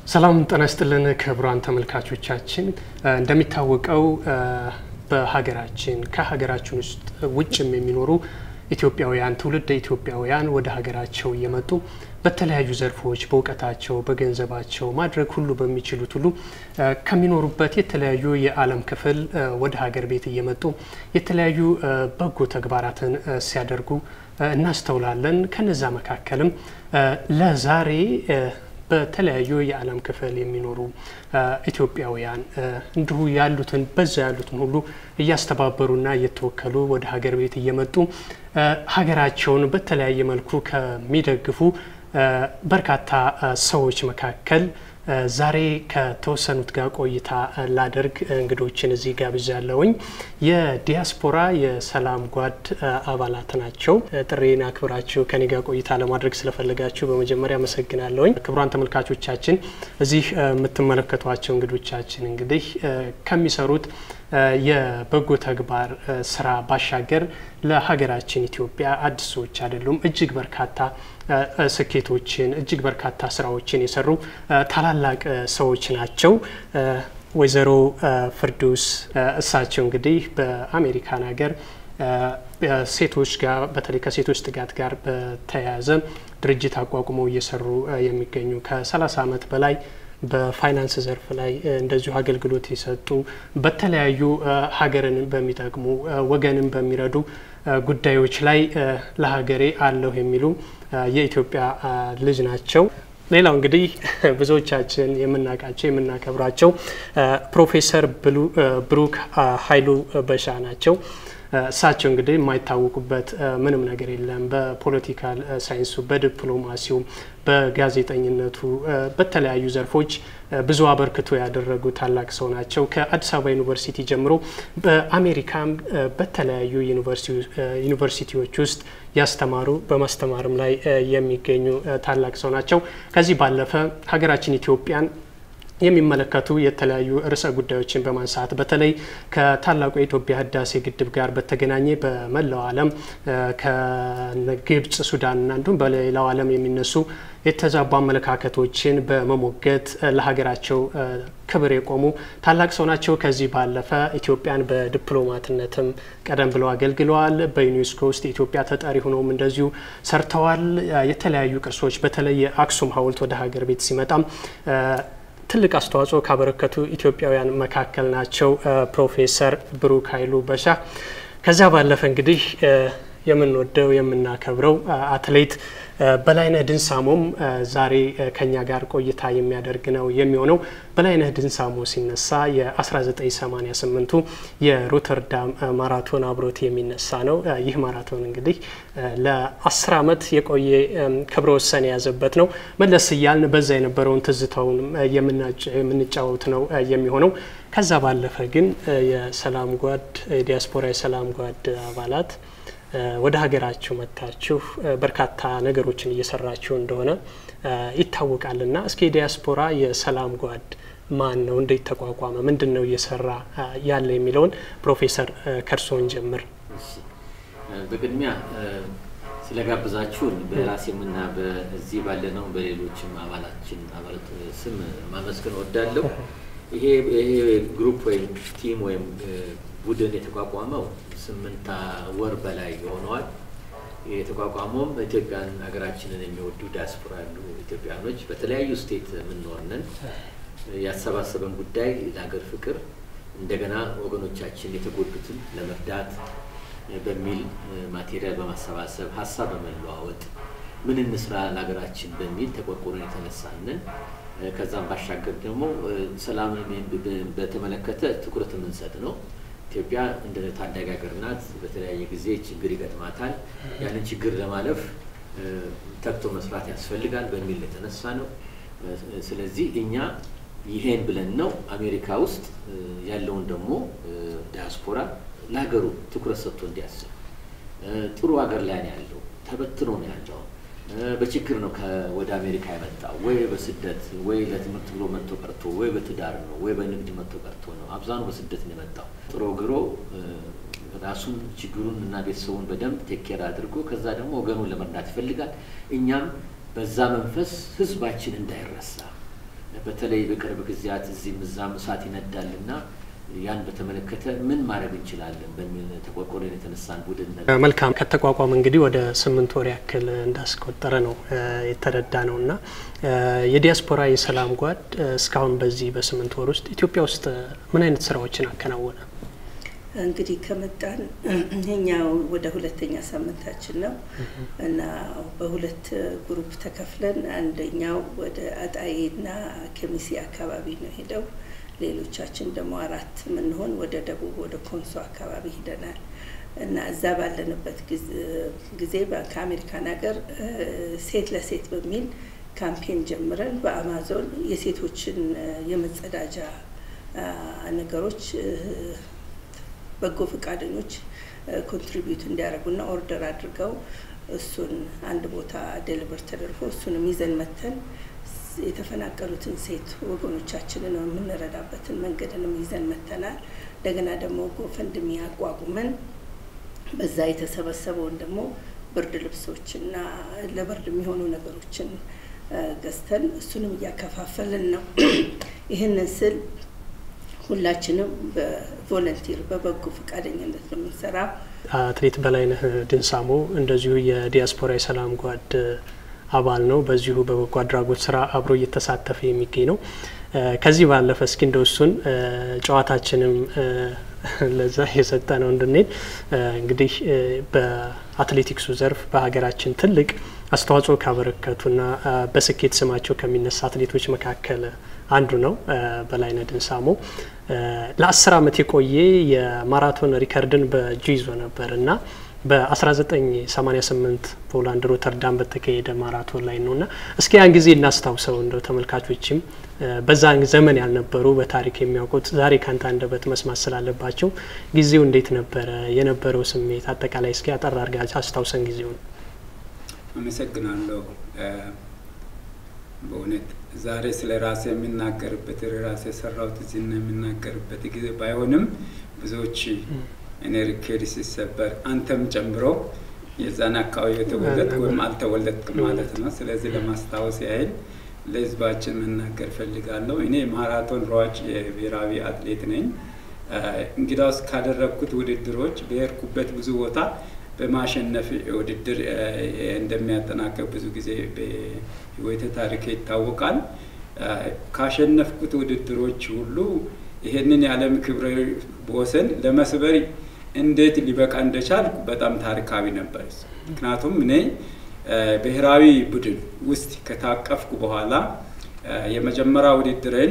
ሰላም ጤና ይስጥልን ክቡራን ተመልካቾቻችን፣ እንደሚታወቀው በሀገራችን ከሀገራችን ውስጥ ውጭም የሚኖሩ ኢትዮጵያውያን ትውልደ ኢትዮጵያውያን ወደ ሀገራቸው እየመጡ በተለያዩ ዘርፎች በእውቀታቸው፣ በገንዘባቸው ማድረግ ሁሉ በሚችሉት ሁሉ ከሚኖሩበት የተለያዩ የዓለም ክፍል ወደ ሀገር ቤት እየመጡ የተለያዩ በጎ ተግባራትን ሲያደርጉ እናስተውላለን። ከነዛ መካከልም ለዛሬ በተለያዩ የዓለም ክፍል የሚኖሩ ኢትዮጵያውያን እንዲሁ ያሉትን በዛ ያሉትን ሁሉ እያስተባበሩና እየተወከሉ ወደ ሀገር ቤት እየመጡ ሀገራቸውን በተለያየ መልኩ ከሚደግፉ በርካታ ሰዎች መካከል ዛሬ ከተወሰኑት ጋር ቆይታ ላደርግ እንግዶችን እዚህ ጋብዣለሁኝ። የዲያስፖራ የሰላም ጓድ አባላት ናቸው። ጥሬን አክብራችሁ ከኔ ጋር ቆይታ ለማድረግ ስለፈለጋችሁ በመጀመሪያ አመሰግናለሁኝ። ክቡራን ተመልካቾቻችን እዚህ የምትመለከቷቸው እንግዶቻችን እንግዲህ ከሚሰሩት የበጎ ተግባር ስራ ባሻገር ለሀገራችን ኢትዮጵያ አዲስ ሰዎች አይደሉም። እጅግ በርካታ ስኬቶችን እጅግ በርካታ ስራዎችን የሰሩ ታላላቅ ሰዎች ናቸው። ወይዘሮ ፍርዱስ እሳቸው እንግዲህ በአሜሪካን ሀገር ሴቶች ጋር በተለይ ከሴቶች ጥቃት ጋር በተያያዘ ድርጅት አቋቁመው እየሰሩ የሚገኙ ከ30 ዓመት በላይ በፋይናንስ ዘርፍ ላይ እንደዚሁ አገልግሎት የሰጡ በተለያዩ ሀገርን በሚጠቅሙ ወገንን በሚረዱ ጉዳዮች ላይ ለሀገሬ አለሁ የሚሉ የኢትዮጵያ ልጅ ናቸው። ሌላው እንግዲህ ብዙዎቻችን የምናውቃቸው የምናከብራቸው ፕሮፌሰር ብሩክ ኃይሉ በሻ ናቸው። እሳቸው እንግዲህ የማይታወቁበት ምንም ነገር የለም። በፖለቲካል ሳይንሱ፣ በዲፕሎማሲው፣ በጋዜጠኝነቱ በተለያዩ ዘርፎች ብዙ አበርክቶ ያደረጉ ታላቅ ሰው ናቸው። ከአዲስ አበባ ዩኒቨርሲቲ ጀምሮ በአሜሪካም በተለያዩ ዩኒቨርሲቲዎች ውስጥ ያስተማሩ በማስተማርም ላይ የሚገኙ ታላቅ ሰው ናቸው። ከዚህ ባለፈ ሀገራችን ኢትዮጵያን የሚመለከቱ የተለያዩ ርዕሰ ጉዳዮችን በማንሳት በተለይ ከታላቁ የኢትዮጵያ ህዳሴ ግድብ ጋር በተገናኘ በመላው ዓለም ከግብጽ፣ ሱዳንና እንዲሁም በሌላው ዓለም የሚነሱ የተዛቡ አመለካከቶችን በመሞገት ለሀገራቸው ክብር የቆሙ ታላቅ ሰው ናቸው። ከዚህ ባለፈ ኢትዮጵያን በዲፕሎማትነትም ቀደም ብለው አገልግለዋል። በዩኔስኮ ውስጥ የኢትዮጵያ ተጠሪ ሆነውም እንደዚሁ ሰርተዋል። የተለያዩ ቅርሶች በተለይ የአክሱም ሐውልት ወደ ሀገር ቤት ሲመጣም ትልቅ አስተዋጽኦ ካበረከቱ ኢትዮጵያውያን መካከል ናቸው ፕሮፌሰር ብሩክ ኃይሉ በሻ። ከዚያ ባለፈ እንግዲህ የምንወደው የምናከብረው አትሌት በላይነህ ድንሳሞም ዛሬ ከኛ ጋር ቆይታ የሚያደርግ ነው የሚሆነው። በላይነህ ድንሳሞ ሲነሳ የ1988ቱ የሮተርዳም ማራቶን አብሮት የሚነሳ ነው። ይህ ማራቶን እንግዲህ ለ10 ዓመት የቆየ ክብረ ወሰን የያዘበት ነው። መለስ እያልን በዛ የነበረውን ትዝታውን የምንጫወት ነው የሚሆነው። ከዛ ባለፈ ግን የሰላም ጓድ የዲያስፖራ የሰላም ጓድ አባላት ወደ ሀገራችሁ መጥታችሁ በርካታ ነገሮችን እየሰራችሁ እንደሆነ ይታወቃልና እስኪ ዲያስፖራ የሰላም ጓድ ማን ነው? እንዴት ተቋቋመ? ምንድን ነው እየሰራ ያለ የሚለውን ፕሮፌሰር ከርሶን ጀምር። በቅድሚያ ስለጋብዛችሁን በራሴምና በዚህ ባለነው በሌሎችም አባላችን አባላት ስም ማመስገን እወዳለሁ። ይሄ ግሩፕ ወይም ቲም ወይም ቡድን የተቋቋመው ስምንት ወር በላይ የሆነዋል። የተቋቋመውም ኢትዮጵያን ሀገራችንን የሚወዱ ዲያስፖራ ያሉ ኢትዮጵያኖች በተለያዩ ስቴት የምንኖርንን ያሰባሰበን ጉዳይ ለሀገር ፍቅር እንደገና ወገኖቻችን የተጎዱትን ለመርዳት በሚል ማቴሪያል በማሰባሰብ ሀሳብ በመለዋወጥ ምን እንስራ ለሀገራችን በሚል ተቆርቆረን የተነሳንን ከዛም ባሻገር ደግሞ ሰላምን በተመለከተ ትኩረት የምንሰጥ ነው። ኢትዮጵያ እንደ ታዳጊ ሀገር ናት። በተለያየ ጊዜ ችግር ይገጥማታል። ያንን ችግር ለማለፍ ተግቶ መስራት ያስፈልጋል በሚል የተነሳ ነው። ስለዚህ እኛ ይሄን ብለን ነው አሜሪካ ውስጥ ያለውን ደግሞ ዲያስፖራ ለሀገሩ ትኩረት ሰጥቶ እንዲያስብ ጥሩ ሀገር ላይ ነው ያለው፣ ተበትኖ ነው ያለው። በችግር ነው ወደ አሜሪካ የመጣው ወይ በስደት ወይ ለትምህርት ብሎ መጥቶ ቀርቶ ወይ በትዳር ነው ወይ በንግድ መጥቶ ቀርቶ ነው። አብዛኑ በስደት ነው የመጣው። ጥሮ ግሮ ራሱን ችግሩን እና ቤተሰቡን በደንብ ቴኬር አድርጎ ከዛ ደግሞ ወገኑን ለመርዳት ይፈልጋል። እኛም በዛ መንፈስ ህዝባችን እንዳይረሳ በተለይ በቅርብ ጊዜያት እዚህም እዛም እሳት ይነዳል እና ያን በተመለከተ ምን ማድረግ እንችላለን በሚል ተቆርቆረን የተነሳን ቡድን ነበር። መልካም ከተቋቋመ እንግዲህ ወደ ስምንት ወር ያክል እንዳስቆጠረ ነው የተረዳ ነው እና የዲያስፖራ የሰላም ጓድ እስካሁን በዚህ በስምንት ወር ውስጥ ኢትዮጵያ ውስጥ ምን አይነት ስራዎችን አከናወነ? እንግዲህ ከመጣን ይሄኛው ወደ ሁለተኛ ሳምንታችን ነው እና በሁለት ግሩፕ ተከፍለን አንደኛው ወደ አጣዬና ከሚሴ አካባቢ ነው ሄደው ሌሎቻችን ደግሞ አራት የምንሆን ወደ ደቡብ ወደ ኮንሶ አካባቢ ሂደናል እና እዛ ባለንበት ጊዜ ከአሜሪካን ሀገር ሴት ለሴት በሚል ካምፔን ጀምረን በአማዞን የሴቶችን የመጸዳጃ ነገሮች በጎ ፈቃደኞች ኮንትሪቢዩት እንዲያደርጉና ኦርደር አድርገው እሱን አንድ ቦታ ዴሊቨር ተደርጎ እሱንም ይዘን መተን የተፈናቀሉትን ሴት ወገኖቻችንን የምንረዳበትን መንገድንም ይዘን መተናል። እንደገና ደግሞ ጎፈንድሚ አቋቁመን በዛ የተሰበሰበውን ደግሞ ብርድ ልብሶችና ለብርድ የሚሆኑ ነገሮችን ገዝተን እሱንም እያከፋፈልን ነው። ይህንን ስል ሁላችንም በቮለንቲር በበጎ ፈቃደኝነት ነው የምንሰራው። አትሌት በላይነህ ድንሳሞ እንደዚሁ የዲያስፖራ የሰላም ጓድ አባል ነው። በዚሁ በበጎ አድራጎት ስራ አብሮ እየተሳተፈ የሚገኝ ነው። ከዚህ ባለፈ እስኪ እንደው እሱን ጨዋታችንም ለዛ የሰጠ ነው እንድንሄድ እንግዲህ በአትሌቲክሱ ዘርፍ በሀገራችን ትልቅ አስተዋጽኦ ካበረከቱና በስኬት ስማቸው ከሚነሳ አትሌቶች መካከል አንዱ ነው በላይነህ ድንሳሞ። ለአስር አመት የቆየ የማራቶን ሪከርድን በእጁ ይዞ ነበር እና በ1988 ፖላንድ ሮተርዳም በተካሄደ ማራቶን ላይ ነው እና እስኪ ያን ጊዜ እናስታውሰው እንደው ተመልካቾችም በዛን ዘመን ያልነበሩ በታሪክ የሚያውቁት ዛሬ ካንተ አንደበት መስማት ስላለባቸው ጊዜው እንዴት ነበረ የነበረው ስሜት አጠቃላይ እስኪ አጠር አድርጋ አስታውሰን ጊዜውን። አመሰግናለሁ። በእውነት ዛሬ ስለ ራሴ የሚናገርበት ራሴ የሰራሁት እዚህና የሚናገርበት ጊዜ ባይሆንም ብዙዎች እኔ ሪኬድ ሲሰበር አንተም ጨምሮ የዛን አካባቢ የተወለድክ ወይም አልተወለድክም ማለት ነው። ስለዚህ ለማስታወስ ያህል ለህዝባችን መናገር ፈልጋለሁ። እኔ ማራቶን ሯጭ የብሔራዊ አትሌት ነኝ። እንግዳውስ ካደረግኩት ውድድሮች በሄድኩበት ብዙ ቦታ በማሸነፍ ውድድር እንደሚያጠናቀቅ ብዙ ጊዜ በህይወቴ ታሪክ ይታወቃል። ካሸነፍኩት ውድድሮች ሁሉ ይሄንን የዓለም ክብረ ወሰን ለመስበር እንዴት ሊበቃ እንደቻልኩ በጣም ታሪካዊ ነበር። ምክንያቱም እኔ ብሔራዊ ቡድን ውስጥ ከታቀፍኩ በኋላ የመጀመሪያ ውድድርን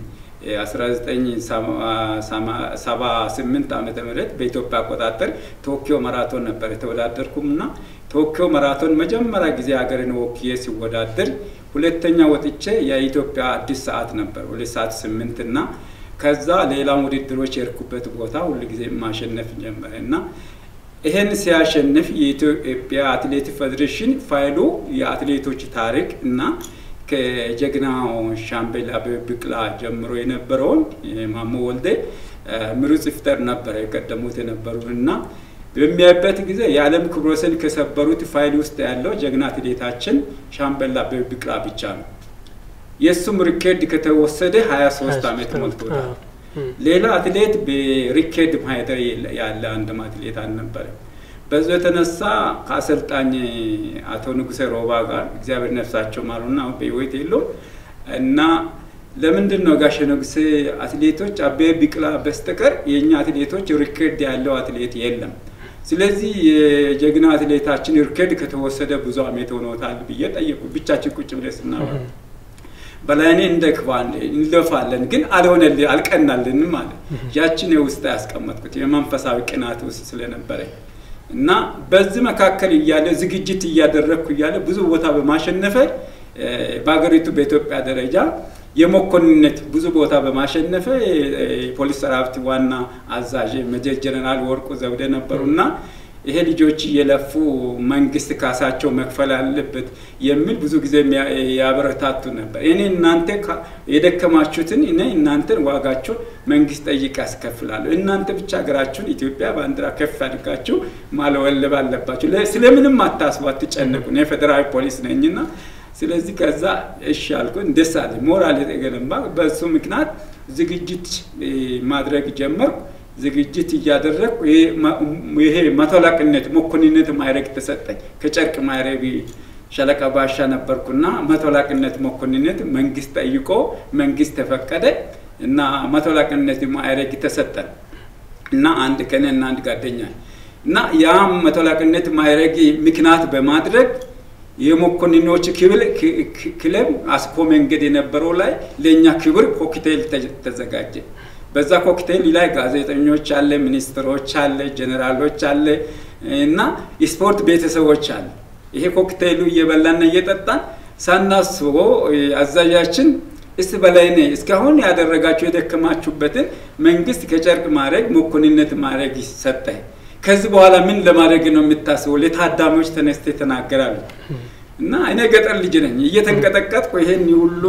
1978 ዓመተ ምህረት በኢትዮጵያ አቆጣጠር ቶኪዮ ማራቶን ነበር የተወዳደርኩም እና ቶኪዮ ማራቶን መጀመሪያ ጊዜ ሀገርን ወክዬ ሲወዳደር ሁለተኛ ወጥቼ የኢትዮጵያ አዲስ ሰዓት ነበር ሁለት ሰዓት ስምንት እና ከዛ ሌላም ውድድሮች የርኩበት ቦታ ሁሉ ጊዜ ማሸነፍ ጀመረ እና ይህን ሲያሸንፍ የኢትዮጵያ አትሌት ፌዴሬሽን ፋይሉ የአትሌቶች ታሪክ እና ከጀግናው ሻምበል አበበ ቢቂላ ጀምሮ የነበረውን ማሞ ወልዴ ምሩጽ ይፍጠር ነበረ የቀደሙት የነበሩ እና በሚያይበት ጊዜ የዓለም ክብረ ወሰን ከሰበሩት ፋይል ውስጥ ያለው ጀግና አትሌታችን ሻምበል አበበ ቢቂላ ብቻ ነው። የእሱም ሪኬርድ ከተወሰደ ሀያ ሶስት አመት ሞልቶታል። ሌላ አትሌት በሪኬርድ ማህደር ያለ አንድም አትሌት አልነበረም። በዚ የተነሳ ከአሰልጣኝ አቶ ንጉሴ ሮባ ጋር እግዚአብሔር ነፍሳቸው ማሩና በህይወት የለውም እና ለምንድን ነው ጋሽ ንጉሴ አትሌቶች አበበ ቢቂላ በስተቀር የእኛ አትሌቶች ሪኬርድ ያለው አትሌት የለም። ስለዚህ የጀግና አትሌታችን ሪኬርድ ከተወሰደ ብዙ አመት ሆኖታል ብዬ ጠየቁ። ብቻችን ቁጭ ብለን ስናወራ በላይኔ እንደክባለን እንለፋለን፣ ግን አልሆነልን አልቀናልንም አለ። ያችን የውስጥ ያስቀመጥኩት የመንፈሳዊ ቅናት ውስጥ ስለነበረ እና በዚህ መካከል እያለ ዝግጅት እያደረግኩ እያለ ብዙ ቦታ በማሸነፈ በሀገሪቱ በኢትዮጵያ ደረጃ የመኮንነት ብዙ ቦታ በማሸነፈ የፖሊስ ሰራዊት ዋና አዛዥ ሜጀር ጀነራል ወርቁ ዘውዴ ነበሩና ይሄ ልጆች እየለፉ መንግስት ካሳቸው መክፈል አለበት የሚል ብዙ ጊዜ ያበረታቱ ነበር። እኔ እናንተ የደከማችሁትን እኔ እናንተን ዋጋቸው መንግስት ጠይቅ ያስከፍላሉ። እናንተ ብቻ ሀገራችሁን ኢትዮጵያ ባንዲራ ከፍ አድርጋችሁ ማለወለብ አለባችሁ። ስለምንም አታስቡ፣ አትጨነቁ። እኔ ፌዴራል ፖሊስ ነኝና ስለዚህ ከዛ እሺ አልኩኝ። ደስ አለኝ። ሞራል የተገነባ በሱ ምክንያት ዝግጅት ማድረግ ጀመርኩ። ዝግጅት እያደረግኩ ይሄ መቶ አለቅነት መኮንነት ማዕረግ ተሰጠኝ። ከጨርቅ ማዕረግ ሻለቃ ባሻ ነበርኩና መቶ አለቅነት መኮንነት መንግስት ጠይቆ መንግስት ተፈቀደ እና መቶ አለቅነት ማዕረግ ተሰጠን እና አንድ ከኔ እና አንድ ጓደኛ እና ያም መቶ አለቅነት ማዕረግ ምክንያት በማድረግ የመኮንኖች ክለብ አስኮ መንገድ የነበረው ላይ ለእኛ ክብር ኮክቴል ተዘጋጀ። በዛ ኮክቴል ላይ ጋዜጠኞች አለ፣ ሚኒስትሮች አለ፣ ጀኔራሎች አለ እና የስፖርት ቤተሰቦች አለ። ይሄ ኮክቴሉ እየበላና እየጠጣን ሳናስበው አዛዣችን እስቲ በላይኔ እስካሁን ያደረጋችሁ የደከማችሁበትን መንግስት ከጨርቅ ማድረግ መኮንነት ማድረግ ሰጠ። ከዚህ በኋላ ምን ለማድረግ ነው የምታስበው? ለታዳሚዎች ተነስተ ተናገራሉ። እና እኔ ገጠር ልጅ ነኝ። እየተንቀጠቀጥኩ ይሄን ሁሉ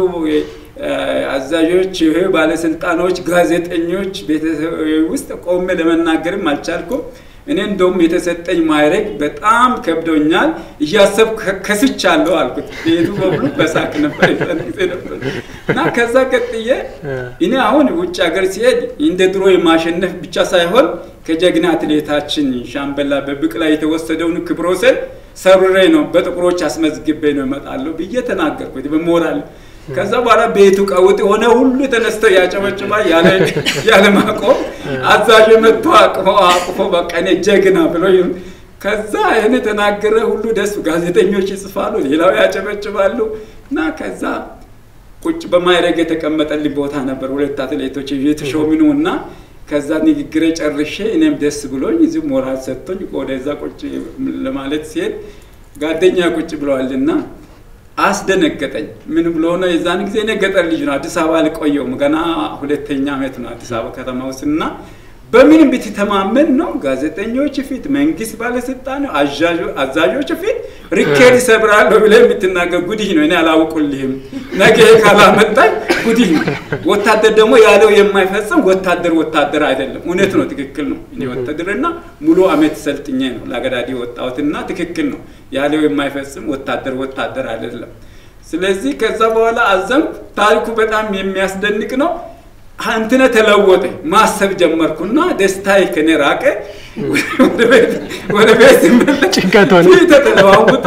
አዛዦች፣ ይሄ ባለስልጣኖች፣ ጋዜጠኞች ቤተሰብ ውስጥ ቆሜ ለመናገርም አልቻልኩም። እኔ እንደውም የተሰጠኝ ማዕረግ በጣም ከብዶኛል፣ እያሰብ ከስቻለሁ አልኩት። ቤቱ በሙሉ በሳቅ ነበር ጊዜ ነበር እና ከዛ ቀጥዬ እኔ አሁን ውጭ ሀገር ሲሄድ እንደ ድሮ የማሸነፍ ብቻ ሳይሆን ከጀግና አትሌታችን ሻምበላ በብቅላ የተወሰደውን ክብረ ወሰን ሰብሬ ነው በጥቁሮች አስመዝግቤ ነው እመጣለሁ ብዬ ተናገርኩት በሞራል ከዛ በኋላ ቤቱ ቀውጥ የሆነ ሁሉ ተነስተው ያጨበጭባ ያለ ማቆም አዛዥ መጥቶ አቅፎ አቅፎ በቃ እኔ ጀግና ብሎ ከዛ ይህን የተናገረ ሁሉ ደስ ጋዜጠኞች ይጽፋሉ፣ ሌላው ያጨበጭባሉ እና ከዛ ቁጭ በማይረግ የተቀመጠልኝ ቦታ ነበር። ሁለት አትሌቶች የተሾምኑ እና ከዛ ንግግሬ ጨርሼ እኔም ደስ ብሎኝ እዚህ ሞራል ሰጥቶኝ ወደዛ ቁጭ ለማለት ሲሄድ ጓደኛ ቁጭ ብለዋልና አስደነገጠኝ። ምን ብሎ ነው? የዛን ጊዜ እኔ ገጠር ልጅ ነው፣ አዲስ አበባ አልቆየሁም። ገና ሁለተኛ ዓመት ነው አዲስ አበባ ከተማ ውስጥ እና በምንም ብትተማመን ነው ጋዜጠኞች ፊት፣ መንግስት ባለስልጣን፣ አዛዦች ፊት ሪኬድ ይሰብራለሁ ብለህ የምትናገር ጉዲህ ነው። እኔ አላውቁልህም። ነገ ካላመጣኝ ጉዲህ ነው። ወታደር ደግሞ ያለው የማይፈጽም ወታደር ወታደር አይደለም። እውነት ነው፣ ትክክል ነው። እኔ ወታደርና ሙሉ አመት ሰልጥኜ ነው ለአገዳዲ ወጣሁትና ትክክል ነው። ያለው የማይፈጽም ወታደር ወታደር አይደለም። ስለዚህ ከዛ በኋላ አዘም ታሪኩ በጣም የሚያስደንቅ ነው። አንትነ ተለወጠ ማሰብ ጀመርኩና ደስታዬ ከኔ ራቀ። ወደ ቤት ስመለስ ተለዋውጦ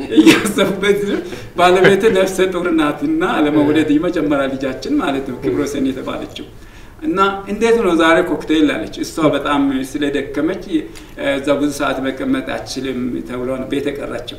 እያሰብበት ባለቤት ነፍሰ ጡር ናትና ለመውለድ የመጀመሪያ ልጃችን ማለት ነው ክብረ ወሰን የተባለችው እና እንዴት ነው ዛሬ ኮክቴል አለች። እሷ በጣም ስለደከመች እዛ ብዙ ሰዓት መቀመጥ አችልም ተብሎ ነው ቤት የቀረችው።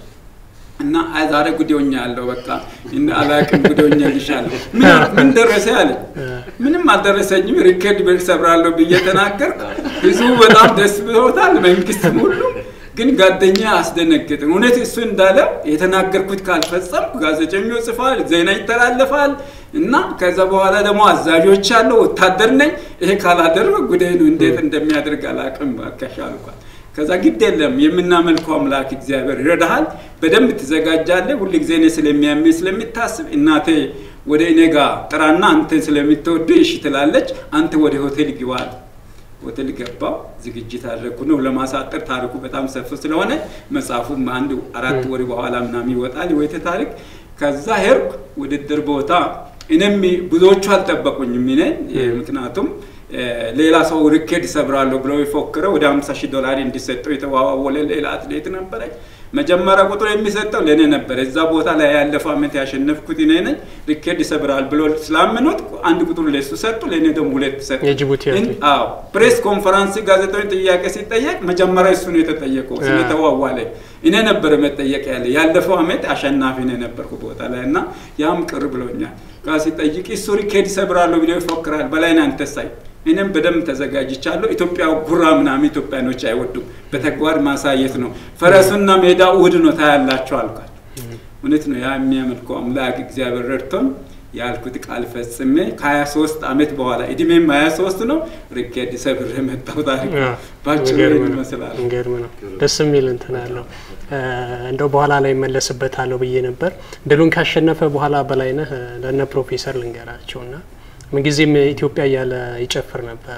እና ዛሬ ጉዴኛ ያለው በቃ አላቅም ጉዴኛ ልሻለሁ። ምን ደረሰ አለ። ምንም አልደረሰኝም። ሪከርድ ቤት ሰብራለሁ ብዬ ተናገርኩ። ህዝቡ በጣም ደስ ብሎታል። መንግስትም ሁሉ ግን ጓደኛ አስደነገጥን። እውነት እሱ እንዳለ የተናገርኩት ካልፈጸምኩ ጋዜጠኞች ጽፋል፣ ዜና ይተላለፋል እና ከዛ በኋላ ደግሞ አዛዦች አለው ወታደር ነኝ። ይሄ ካላደረግ ጉዴ ነው። እንዴት እንደሚያደርግ አላቅም። ባካሽ አልኳል። ከዛ ግድ የለም የምናመልከው አምላክ እግዚአብሔር ይረዳሃል። በደንብ ትዘጋጃለህ። ሁል ጊዜ እኔ ስለሚያመኝ ስለሚታስብ እናቴ ወደ እኔ ጋር ጥራና አንተን ስለምትወድ እሺ ትላለች። አንተ ወደ ሆቴል ግባል። ሆቴል ገባው። ዝግጅት አድረግኩ ነው ለማሳጠር ታሪኩ በጣም ሰፊ ስለሆነ መጽሐፉም አንድ አራት ወር በኋላ ምናምን ይወጣል ወይተ ታሪክ። ከዛ ሄድኩ ውድድር ቦታ። እኔም ብዙዎቹ አልጠበቁኝም። እኔ ምክንያቱም ሌላ ሰው ሪኬድ ሰብራለሁ ብለው የፎክረው ወደ 50 ሺህ ዶላር እንዲሰጠው የተዋዋወለ ሌላ አትሌት ነበረ። መጀመሪያ ቁጥር የሚሰጠው ለእኔ ነበረ። እዛ ቦታ ላይ ያለፈው ዓመት ያሸነፍኩት እኔ ነኝ። ሪኬድ ይሰብራል ብሎ ስላመኑት አንድ ቁጥር ለሱ ሰጡ፣ ለእኔ ደግሞ ሁለት ሰጡ። አዎ ፕሬስ ኮንፈረንስ ጋዜጠኞች ጥያቄ ሲጠየቅ መጀመሪያ እሱ ነው የተጠየቀው ስለተዋዋለ። እኔ ነበረ መጠየቅ ያለ ያለፈው ዓመት አሸናፊ ነው የነበርኩ ቦታ ላይ እና ያም ቅር ብሎኛል። ጋር ሲጠይቅ እሱ ሪኬድ ይሰብራለሁ ብሎ ይፎክራል። በላይን አንተሳይ እኔም በደንብ ተዘጋጅቻለሁ። ኢትዮጵያ ጉራ ምናምን ኢትዮጵያኖች አይወዱም። በተግባር ማሳየት ነው። ፈረሱና ሜዳ እሑድ ነው ታያላቸው አልኳል። እውነት ነው። ያ የሚያመልከው አምላክ እግዚአብሔር ረድቶን ያልኩት ቃል ፈጽሜ ከ23 ዓመት በኋላ እድሜም 23 ነው ሪኬድ ሰብር የመጣው ታሪክ ባጭሩ ይመስላል። ገርም ነው። ደስ የሚል እንትን አለው። እንደው በኋላ ላይ መለስበታለሁ ብዬ ነበር። ድሉን ካሸነፈ በኋላ በላይነህ ለነ ፕሮፌሰር ልንገራቸውና ምንጊዜም ኢትዮጵያ እያለ ይጨፍር ነበረ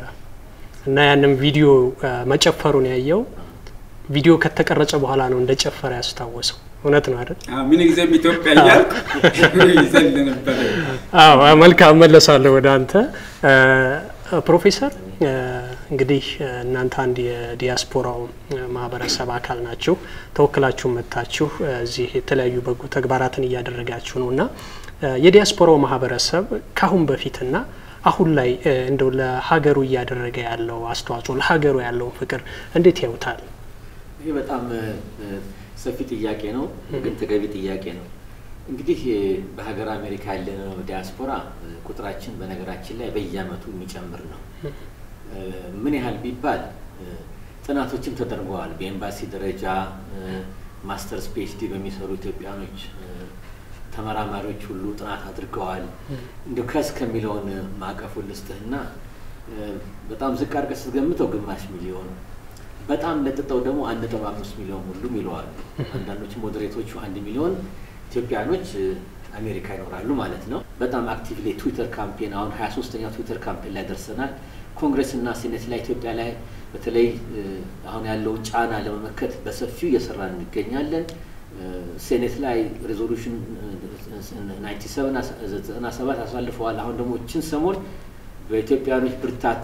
እና ያንም ቪዲዮ መጨፈሩን ያየው ቪዲዮ ከተቀረጸ በኋላ ነው እንደ ጨፈረ ያስታወሰው እውነት ነው አይደል? ምን ጊዜም ኢትዮጵያ እያልኩ ይዘል ነበረ። አዎ መልካም መለሳለሁ ወደ አንተ ፕሮፌሰር። እንግዲህ እናንተ አንድ የዲያስፖራው ማህበረሰብ አካል ናችሁ። ተወክላችሁ መጥታችሁ እዚህ የተለያዩ በጎ ተግባራትን እያደረጋችሁ ነው እና የዲያስፖራው ማህበረሰብ ካሁን በፊትና አሁን ላይ እንደው ለሀገሩ እያደረገ ያለው አስተዋጽኦ ለሀገሩ ያለውን ፍቅር እንዴት ያዩታል? ይህ በጣም ሰፊ ጥያቄ ነው፣ ግን ተገቢ ጥያቄ ነው። እንግዲህ በሀገር አሜሪካ ያለነው ዲያስፖራ ቁጥራችን በነገራችን ላይ በየአመቱ የሚጨምር ነው። ምን ያህል ቢባል ጥናቶችም ተደርገዋል። በኤምባሲ ደረጃ ማስተርስ ፒኤችዲ በሚሰሩ ኢትዮጵያኖች ተመራማሪዎች ሁሉ ጥናት አድርገዋል። እንዲ ከስ ከሚለውን ማዕቀፉ ልስጥህና በጣም ዝቅ አድርገህ ስትገምተው ግማሽ ሚሊዮን በጣም ለጥጠው ደግሞ አንድ ነጥብ አምስት ሚሊዮን ሁሉም ይለዋሉ። አንዳንዶች ሞዴሬቶቹ አንድ ሚሊዮን ኢትዮጵያኖች አሜሪካ ይኖራሉ ማለት ነው። በጣም አክቲቭሊ ትዊተር ካምፔን አሁን ሀያ ሶስተኛው ትዊተር ካምፔን ላይ ደርሰናል። ኮንግረስና ሴኔት ላይ ኢትዮጵያ ላይ በተለይ አሁን ያለውን ጫና ለመመከት በሰፊው እየሰራን እንገኛለን። ሴኔት ላይ ሬዞሉሽን ናይንቲ ሰቨን ዘጠና ሰባት አሳልፈዋል። አሁን ደግሞ እችን ሰሞን በኢትዮጵያኖች ብርታት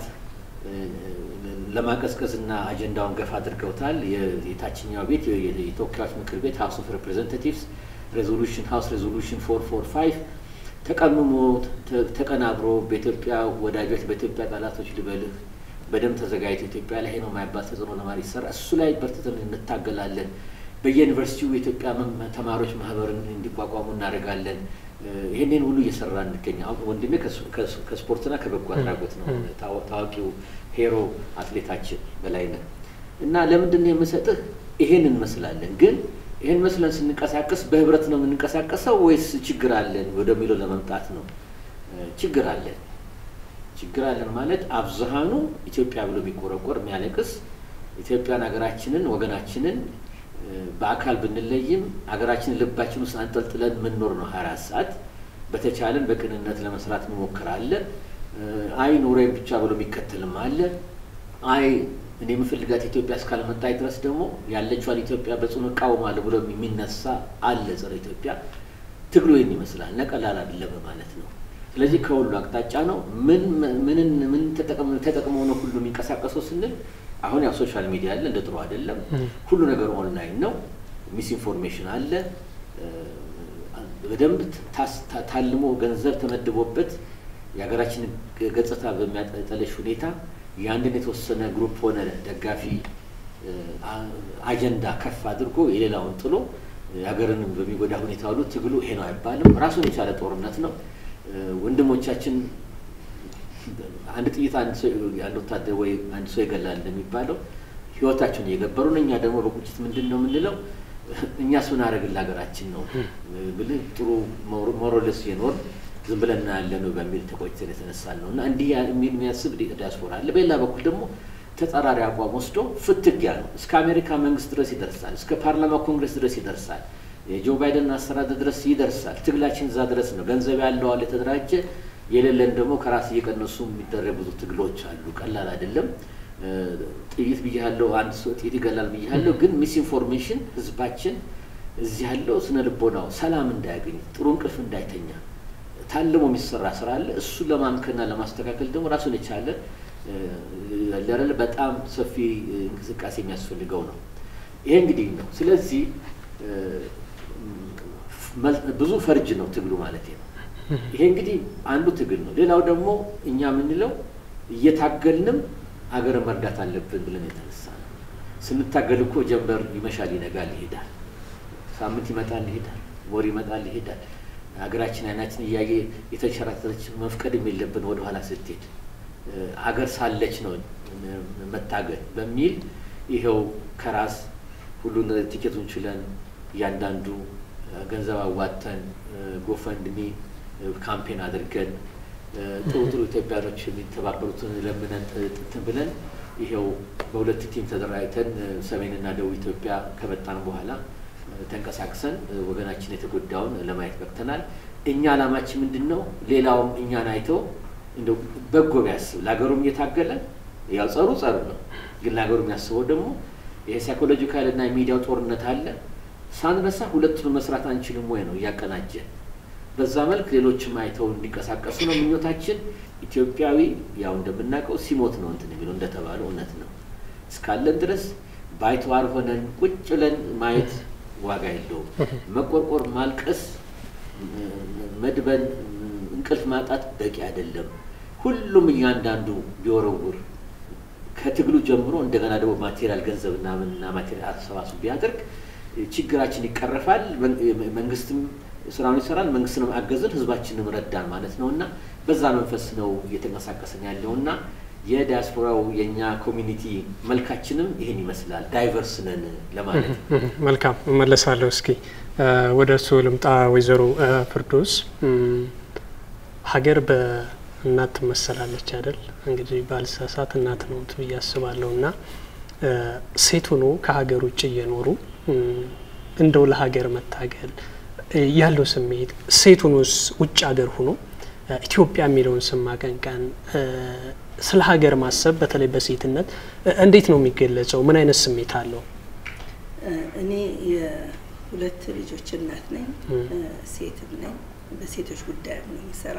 ለማቀዝቀዝና አጀንዳውን ገፋ አድርገውታል። የታችኛው ቤት የተወካዮች ምክር ቤት ሀውስ ኦፍ ሬፕሬዘንታቲቭስ ሬዞሉሽን ሀውስ ሬዞሉሽን ፎር ፎር ፋይቭ ተቀምሞ ተቀናብሮ በኢትዮጵያ ወዳጆች በኢትዮጵያ ጠላቶች ልበልህ በደንብ ተዘጋጅቶ ኢትዮጵያ ላይ ነው የማይባል ተጽዕኖ ለማድረግ ይሰራ እሱ ላይ በርትተን እንታገላለን። በየዩኒቨርሲቲው የኢትዮጵያ ተማሪዎች ማህበርን እንዲቋቋሙ እናደርጋለን። ይህንን ሁሉ እየሰራ እንገኛ ወንድሜ ከስፖርትና ከበጎ አድራጎት ነው ታዋቂው ሄሮ አትሌታችን በላይነህ እና ለምንድን ነው የምሰጥህ? ይሄን እንመስላለን ግን ይህን መስለን ስንንቀሳቀስ በህብረት ነው የምንንቀሳቀሰው ወይስ ችግር አለን ወደሚለው ለመምጣት ነው። ችግር አለን። ችግር አለን ማለት አብዛሃኑ ኢትዮጵያ ብሎ የሚቆረቆር የሚያለቅስ ኢትዮጵያን ሀገራችንን ወገናችንን በአካል ብንለይም ሀገራችንን ልባችን ውስጥ አንጠልጥለን የምንኖር ነው። ሀያ አራት ሰዓት በተቻለን በቅንነት ለመስራት እንሞክራለን። አይ ኑሮዬን ብቻ ብሎ የሚከተልም አለ። አይ እኔ የምፈልጋት ኢትዮጵያ እስካልመጣች ድረስ ደግሞ ያለችዋን ኢትዮጵያ በጽኑ እቃወማለሁ ብሎ የሚነሳ አለ። ጸረ ኢትዮጵያ ትግሉ ይህን ይመስላል እና ቀላል አይደለም ማለት ነው። ስለዚህ ከሁሉ አቅጣጫ ነው። ምን ምንን ምን ተጠቅመው ነው ሁሉ የሚንቀሳቀሰው ስንል አሁን ያው ሶሻል ሚዲያ አለ፣ እንደ ጥሩ አይደለም። ሁሉ ነገር ኦንላይን ነው። ሚስ ኢንፎርሜሽን አለ። በደንብ ታልሞ ገንዘብ ተመድቦበት የሀገራችንን ገጽታ በሚያጠለሽ ሁኔታ የአንድን የተወሰነ ግሩፕ ሆነ ደጋፊ አጀንዳ ከፍ አድርጎ የሌላውን ጥሎ ሀገርንም በሚጎዳ ሁኔታ ሁሉ ትግሉ ይሄ ነው አይባልም። ራሱን የቻለ ጦርነት ነው። ወንድሞቻችን አንድ ጥይት አንድ ሰው ያለ ወታደር ወይ አንድ ሰው ይገላል እንደሚባለው ህይወታቸውን እየገበሩ ነው። እኛ ደግሞ በቁጭት ምንድን ነው የምንለው? እኛስ ምን አደረግን ለሀገራችን ነው ብልህ ጥሩ ሞሮለስ የኖር ዝም ብለን እናያለን ነው በሚል ተቆጭተን የተነሳን ነው እና እንዲህ የሚያስብ ዲያስፖራ አለ። በሌላ በኩል ደግሞ ተጻራሪ አቋም ወስዶ ፍትጊያ ነው። እስከ አሜሪካ መንግስት ድረስ ይደርሳል። እስከ ፓርላማ ኮንግረስ ድረስ ይደርሳል። የጆ ባይደን አስተዳደር ድረስ ይደርሳል። ትግላችን እዛ ድረስ ነው። ገንዘብ ያለዋል የተደራጀ የሌለን ደግሞ ከራስ እየቀነሱ የሚደረግ ብዙ ትግሎች አሉ። ቀላል አይደለም። ጥይት ብያለው፣ አንድ ሰው ጥይት ይገላል ብያለው። ግን ሚስ ኢንፎርሜሽን ህዝባችን እዚህ ያለው ስነ ልቦናው ሰላም እንዳያገኝ ጥሩ እንቅልፍ እንዳይተኛ ታልሞ የሚሰራ ስራ አለ። እሱን ለማምከና ለማስተካከል ደግሞ ራሱን የቻለ ለረል በጣም ሰፊ እንቅስቃሴ የሚያስፈልገው ነው። ይሄ እንግዲህ ነው። ስለዚህ ብዙ ፈርጅ ነው ትግሉ ማለት ነው። ይሄ እንግዲህ አንዱ ትግል ነው። ሌላው ደግሞ እኛ የምንለው እየታገልንም ሀገርን መርዳት አለብን ብለን የተነሳ ነው። ስንታገል እኮ ጀንበር ይመሻል፣ ይነጋል፣ ይሄዳል። ሳምንት ይመጣል፣ ይሄዳል። ወር ይመጣል፣ ይሄዳል። ሀገራችን አይናችን እያየ የተንሸራተተች መፍቀድም የለብን ወደኋላ ስትሄድ ሀገር ሳለች ነው መታገል በሚል ይኸው ከራስ ሁሉን ቲኬቱን ችለን እያንዳንዱ ገንዘብ አዋጥተን ጎፈንድሚ ካምፔን አድርገን ጥሩ ጥሩ ኢትዮጵያኖች የሚተባበሩትን ለምነን ጥትን ብለን ይኸው በሁለት ቲም ተደራጅተን ሰሜንና ደቡብ ኢትዮጵያ ከመጣን በኋላ ተንቀሳቅሰን ወገናችን የተጎዳውን ለማየት በቅተናል። እኛ ዓላማችን ምንድን ነው? ሌላውም እኛን አይተው እንደው በጎ ቢያስብ ለሀገሩም እየታገለ ያው ጸሩ ጸሩ ነው፣ ግን ለሀገሩ የሚያስበው ደግሞ ይሄ ሳይኮሎጂካል እና የሚዲያው ጦርነት አለ። ሳንረሳ ሁለቱን መስራት አንችልም ወይ ነው እያቀናጀን በዛ መልክ ሌሎችም አይተው እንዲንቀሳቀሱ ነው ምኞታችን። ኢትዮጵያዊ ያው እንደምናውቀው ሲሞት ነው እንትን የሚለው እንደተባለው እውነት ነው። እስካለን ድረስ ባይተዋር ሆነን ቁጭ ብለን ማየት ዋጋ የለውም። መቆርቆር፣ ማልቀስ፣ መድበን፣ እንቅልፍ ማጣት በቂ አይደለም። ሁሉም እያንዳንዱ ቢወረውር ከትግሉ ጀምሮ እንደገና ደግሞ ማቴሪያል ገንዘብና ምንና ማቴሪያል አሰባስቡ ቢያደርግ ችግራችን ይቀረፋል። መንግስትም ስራውን ይሰራል፣ መንግስትንም አገዝን፣ ህዝባችንም ረዳን ማለት ነው እና በዛ መንፈስ ነው እየተንቀሳቀስን ያለው እና የዲያስፖራው የእኛ ኮሚኒቲ መልካችንም ይህን ይመስላል። ዳይቨርስ ነን ለማለት ነው። መልካም እመለሳለሁ። እስኪ ወደ እርስዎ ልምጣ። ወይዘሮ ፍርዶስ ሀገር በእናት ትመሰላለች አይደል? እንግዲህ ባልሳሳት እናት ነው ብዬ አስባለሁ እና ሴት ሆኖ ከሀገር ውጭ እየኖሩ እንደው ለሀገር መታገል ያለው ስሜት ሴት ሆኖስ ውጭ ሀገር ሆኖ ኢትዮጵያ የሚለውን ስም ማቀንቀን ስለ ሀገር ማሰብ በተለይ በሴትነት እንዴት ነው የሚገለጸው? ምን አይነት ስሜት አለው? እኔ የሁለት ልጆች እናት ነኝ፣ ሴትም ነኝ። በሴቶች ጉዳይም ነው የምሰራ።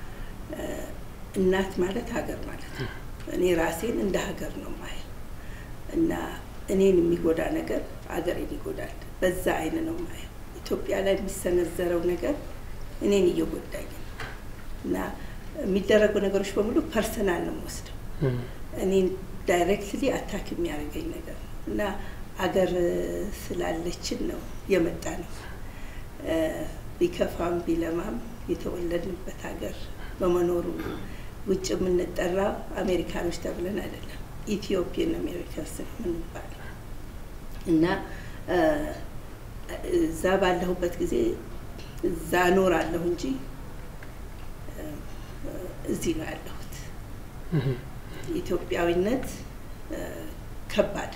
እናት ማለት ሀገር ማለት ነው። እኔ ራሴን እንደ ሀገር ነው ማየው እና እኔን የሚጎዳ ነገር ሀገሬን ይጎዳል። በዛ አይን ነው ማየው። ኢትዮጵያ ላይ የሚሰነዘረው ነገር እኔን እየጎዳኝ ነው እና የሚደረጉ ነገሮች በሙሉ ፐርሰናል ነው የምወስደው። እኔን ዳይሬክትሊ አታክ የሚያደርገኝ ነገር ነው እና አገር ስላለችን ነው የመጣ ነው። ቢከፋም ቢለማም የተወለድንበት ሀገር በመኖሩ ውጭ የምንጠራ አሜሪካኖች ተብለን አይደለም፣ ኢትዮጵያን አሜሪካንስ ነው የምንባለው እና እዛ ባለሁበት ጊዜ እዛ እኖራለሁ እንጂ እዚህ ነው ያለሁት። ኢትዮጵያዊነት ከባድ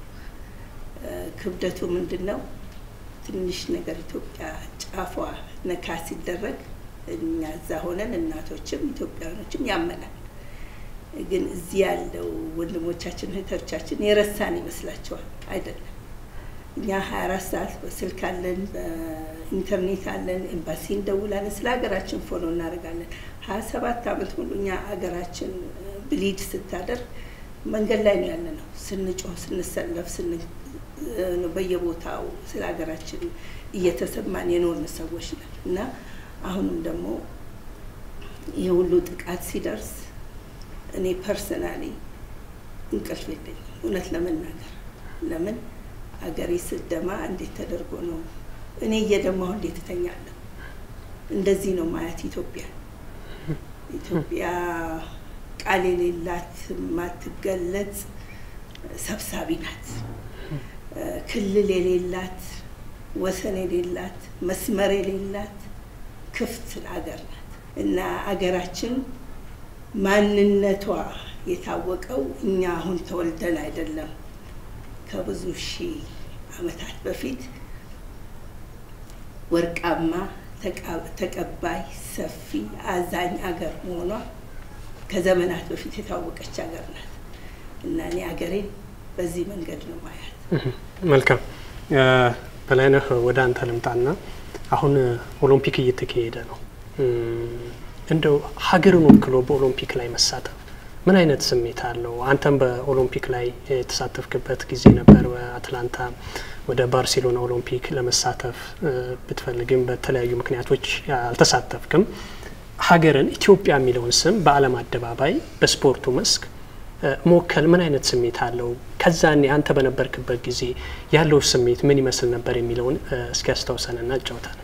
ክብደቱ ምንድን ነው? ትንሽ ነገር ኢትዮጵያ ጫፏ ነካ ሲደረግ እኛ እዛ ሆነን እናቶችም ኢትዮጵያውያኖችም ያመናል። ግን እዚህ ያለው ወንድሞቻችን እህቶቻችን የረሳን ይመስላቸዋል። አይደለም። እኛ ሀያ አራት ሰዓት በስልክ አለን፣ በኢንተርኔት አለን፣ ኤምባሲ እንደውላለን፣ ስለ ሀገራችን ፎሎ እናደርጋለን። ሀያ ሰባት አመት ሙሉ እኛ ሀገራችን ብሊድ ስታደርግ መንገድ ላይ ነው ያለ ነው። ስንጮህ፣ ስንሰለፍ፣ በየቦታው ስለ ሀገራችን እየተሰማን የኖርን ሰዎች ነን እና አሁንም ደግሞ ይህ ሁሉ ጥቃት ሲደርስ እኔ ፐርሰናሊ እንቅልፍ የለኝም እውነት ለመናገር ለምን አገሬ ስደማ እንዴት ተደርጎ ነው እኔ እየደማሁ እንዴት እተኛለሁ? እንደዚህ ነው ማየት ኢትዮጵያ ኢትዮጵያ ቃል የሌላት የማትገለጽ ሰብሳቢ ናት። ክልል የሌላት ወሰን የሌላት መስመር የሌላት ክፍት አገር ናት እና አገራችን ማንነቷ የታወቀው እኛ አሁን ተወልደን አይደለም ከብዙ ሺህ ዓመታት በፊት ወርቃማ ተቀባይ፣ ሰፊ፣ አዛኝ አገር መሆኗ ከዘመናት በፊት የታወቀች ሀገር ናት እና እኔ ሀገሬን በዚህ መንገድ ነው ማያት። መልካም በላይነህ፣ ወደ አንተ ልምጣና አሁን ኦሎምፒክ እየተካሄደ ነው። እንደው ሀገርን ወክሎ በኦሎምፒክ ላይ መሳተፍ ምን አይነት ስሜት አለው? አንተም በኦሎምፒክ ላይ የተሳተፍክበት ጊዜ ነበር። በአትላንታ ወደ ባርሴሎና ኦሎምፒክ ለመሳተፍ ብትፈልግም በተለያዩ ምክንያቶች አልተሳተፍክም። ሀገርን ኢትዮጵያ የሚለውን ስም በዓለም አደባባይ በስፖርቱ መስክ መወከል ምን አይነት ስሜት አለው? ከዛኔ አንተ በነበርክበት ጊዜ ያለው ስሜት ምን ይመስል ነበር የሚለውን እስኪ ያስታውሰንና እጫውታል።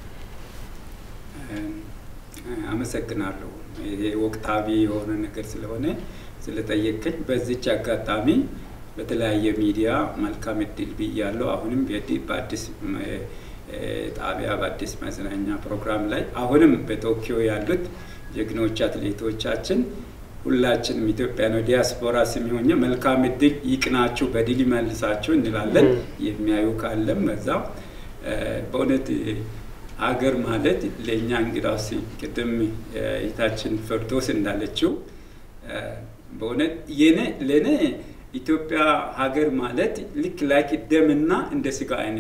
አመሰግናለሁ። ይሄ ወቅታዊ የሆነ ነገር ስለሆነ ስለጠየቀኝ በዚች አጋጣሚ በተለያየ ሚዲያ መልካም እድል ብያለሁ። አሁንም በአዲስ ጣቢያ በአዲስ መዝናኛ ፕሮግራም ላይ አሁንም በቶኪዮ ያሉት ጀግኖች አትሌቶቻችን ሁላችንም ኢትዮጵያ ነው ዲያስፖራ ስም ሆኜ መልካም እድል ይቅናችሁ፣ በድል ይመልሳችሁ እንላለን። የሚያዩ ካለም በዛ በእውነት አገር ማለት ለእኛ እንግዳውስ ቅድም እህታችን ፈርዶስ እንዳለችው በእውነት የኔ ለእኔ ኢትዮጵያ ሀገር ማለት ልክ ላይክ ደምና እንደ ስጋ አይነት ነው።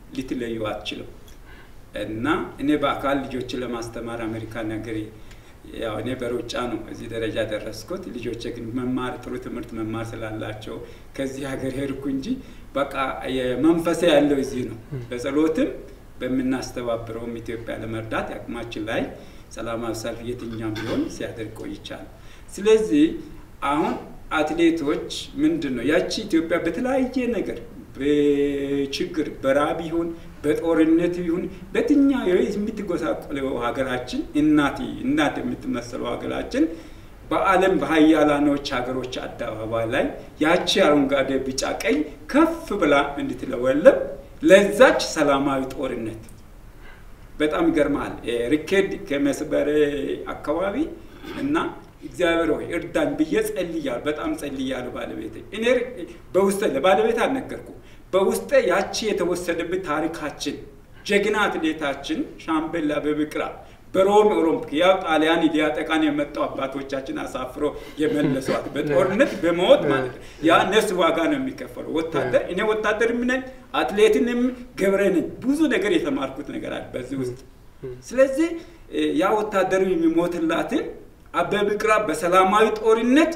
ልትለዩ አትችልም። እና እኔ በአካል ልጆችን ለማስተማር አሜሪካን ሀገር ያው እኔ በሩጫ ነው እዚህ ደረጃ ደረስኩት። ልጆቼ ግን መማር ጥሩ ትምህርት መማር ስላላቸው ከዚህ ሀገር ሄድኩ እንጂ በቃ መንፈሴ ያለው እዚህ ነው። በጸሎትም በምናስተባብረውም ኢትዮጵያ ለመርዳት አቅማችን ላይ ሰላማዊ ሰልፍ የትኛም ቢሆን ሲያደርግ ቆይቻል። ስለዚህ አሁን አትሌቶች ምንድን ነው ያቺ ኢትዮጵያ በተለያየ ነገር በችግር በራብ ይሁን በጦርነት ይሁን በየትኛው የምትጎሳቆለው ሀገራችን እናት እናት የምትመሰለው ሀገራችን በዓለም በሀያላኖች ሀገሮች አደባባይ ላይ ያቺ አረንጓዴ፣ ቢጫ፣ ቀይ ከፍ ብላ እንድትለወለብ ለዛች ሰላማዊ ጦርነት በጣም ይገርማል። ሪኬድ ከመስበሬ አካባቢ እና እግዚአብሔር ሆይ እርዳኝ ብዬ ጸልያለሁ። በጣም ጸልያለሁ። ባለቤቴ እኔ በውስጤ ለባለቤት አልነገርኩ በውስጤ ያቺ የተወሰደብን ታሪካችን ጀግና አትሌታችን ሻምበል አበበ ቢቂላ በሮም ኦሎምፒክ ያው ጣሊያን ሊያጠቃን የመጣው አባቶቻችን አሳፍሮ የመለሷት በጦርነት በሞት ማለት ነው። ያ ነፍስ ዋጋ ነው የሚከፈለው። ወታደር እኔ ወታደር ነኝ፣ አትሌትንም ገብረ ነኝ። ብዙ ነገር የተማርኩት ነገር አለ በዚህ ውስጥ። ስለዚህ ያ ወታደሩ የሚሞትላትን አበበ ቢቂላ በሰላማዊ ጦርነት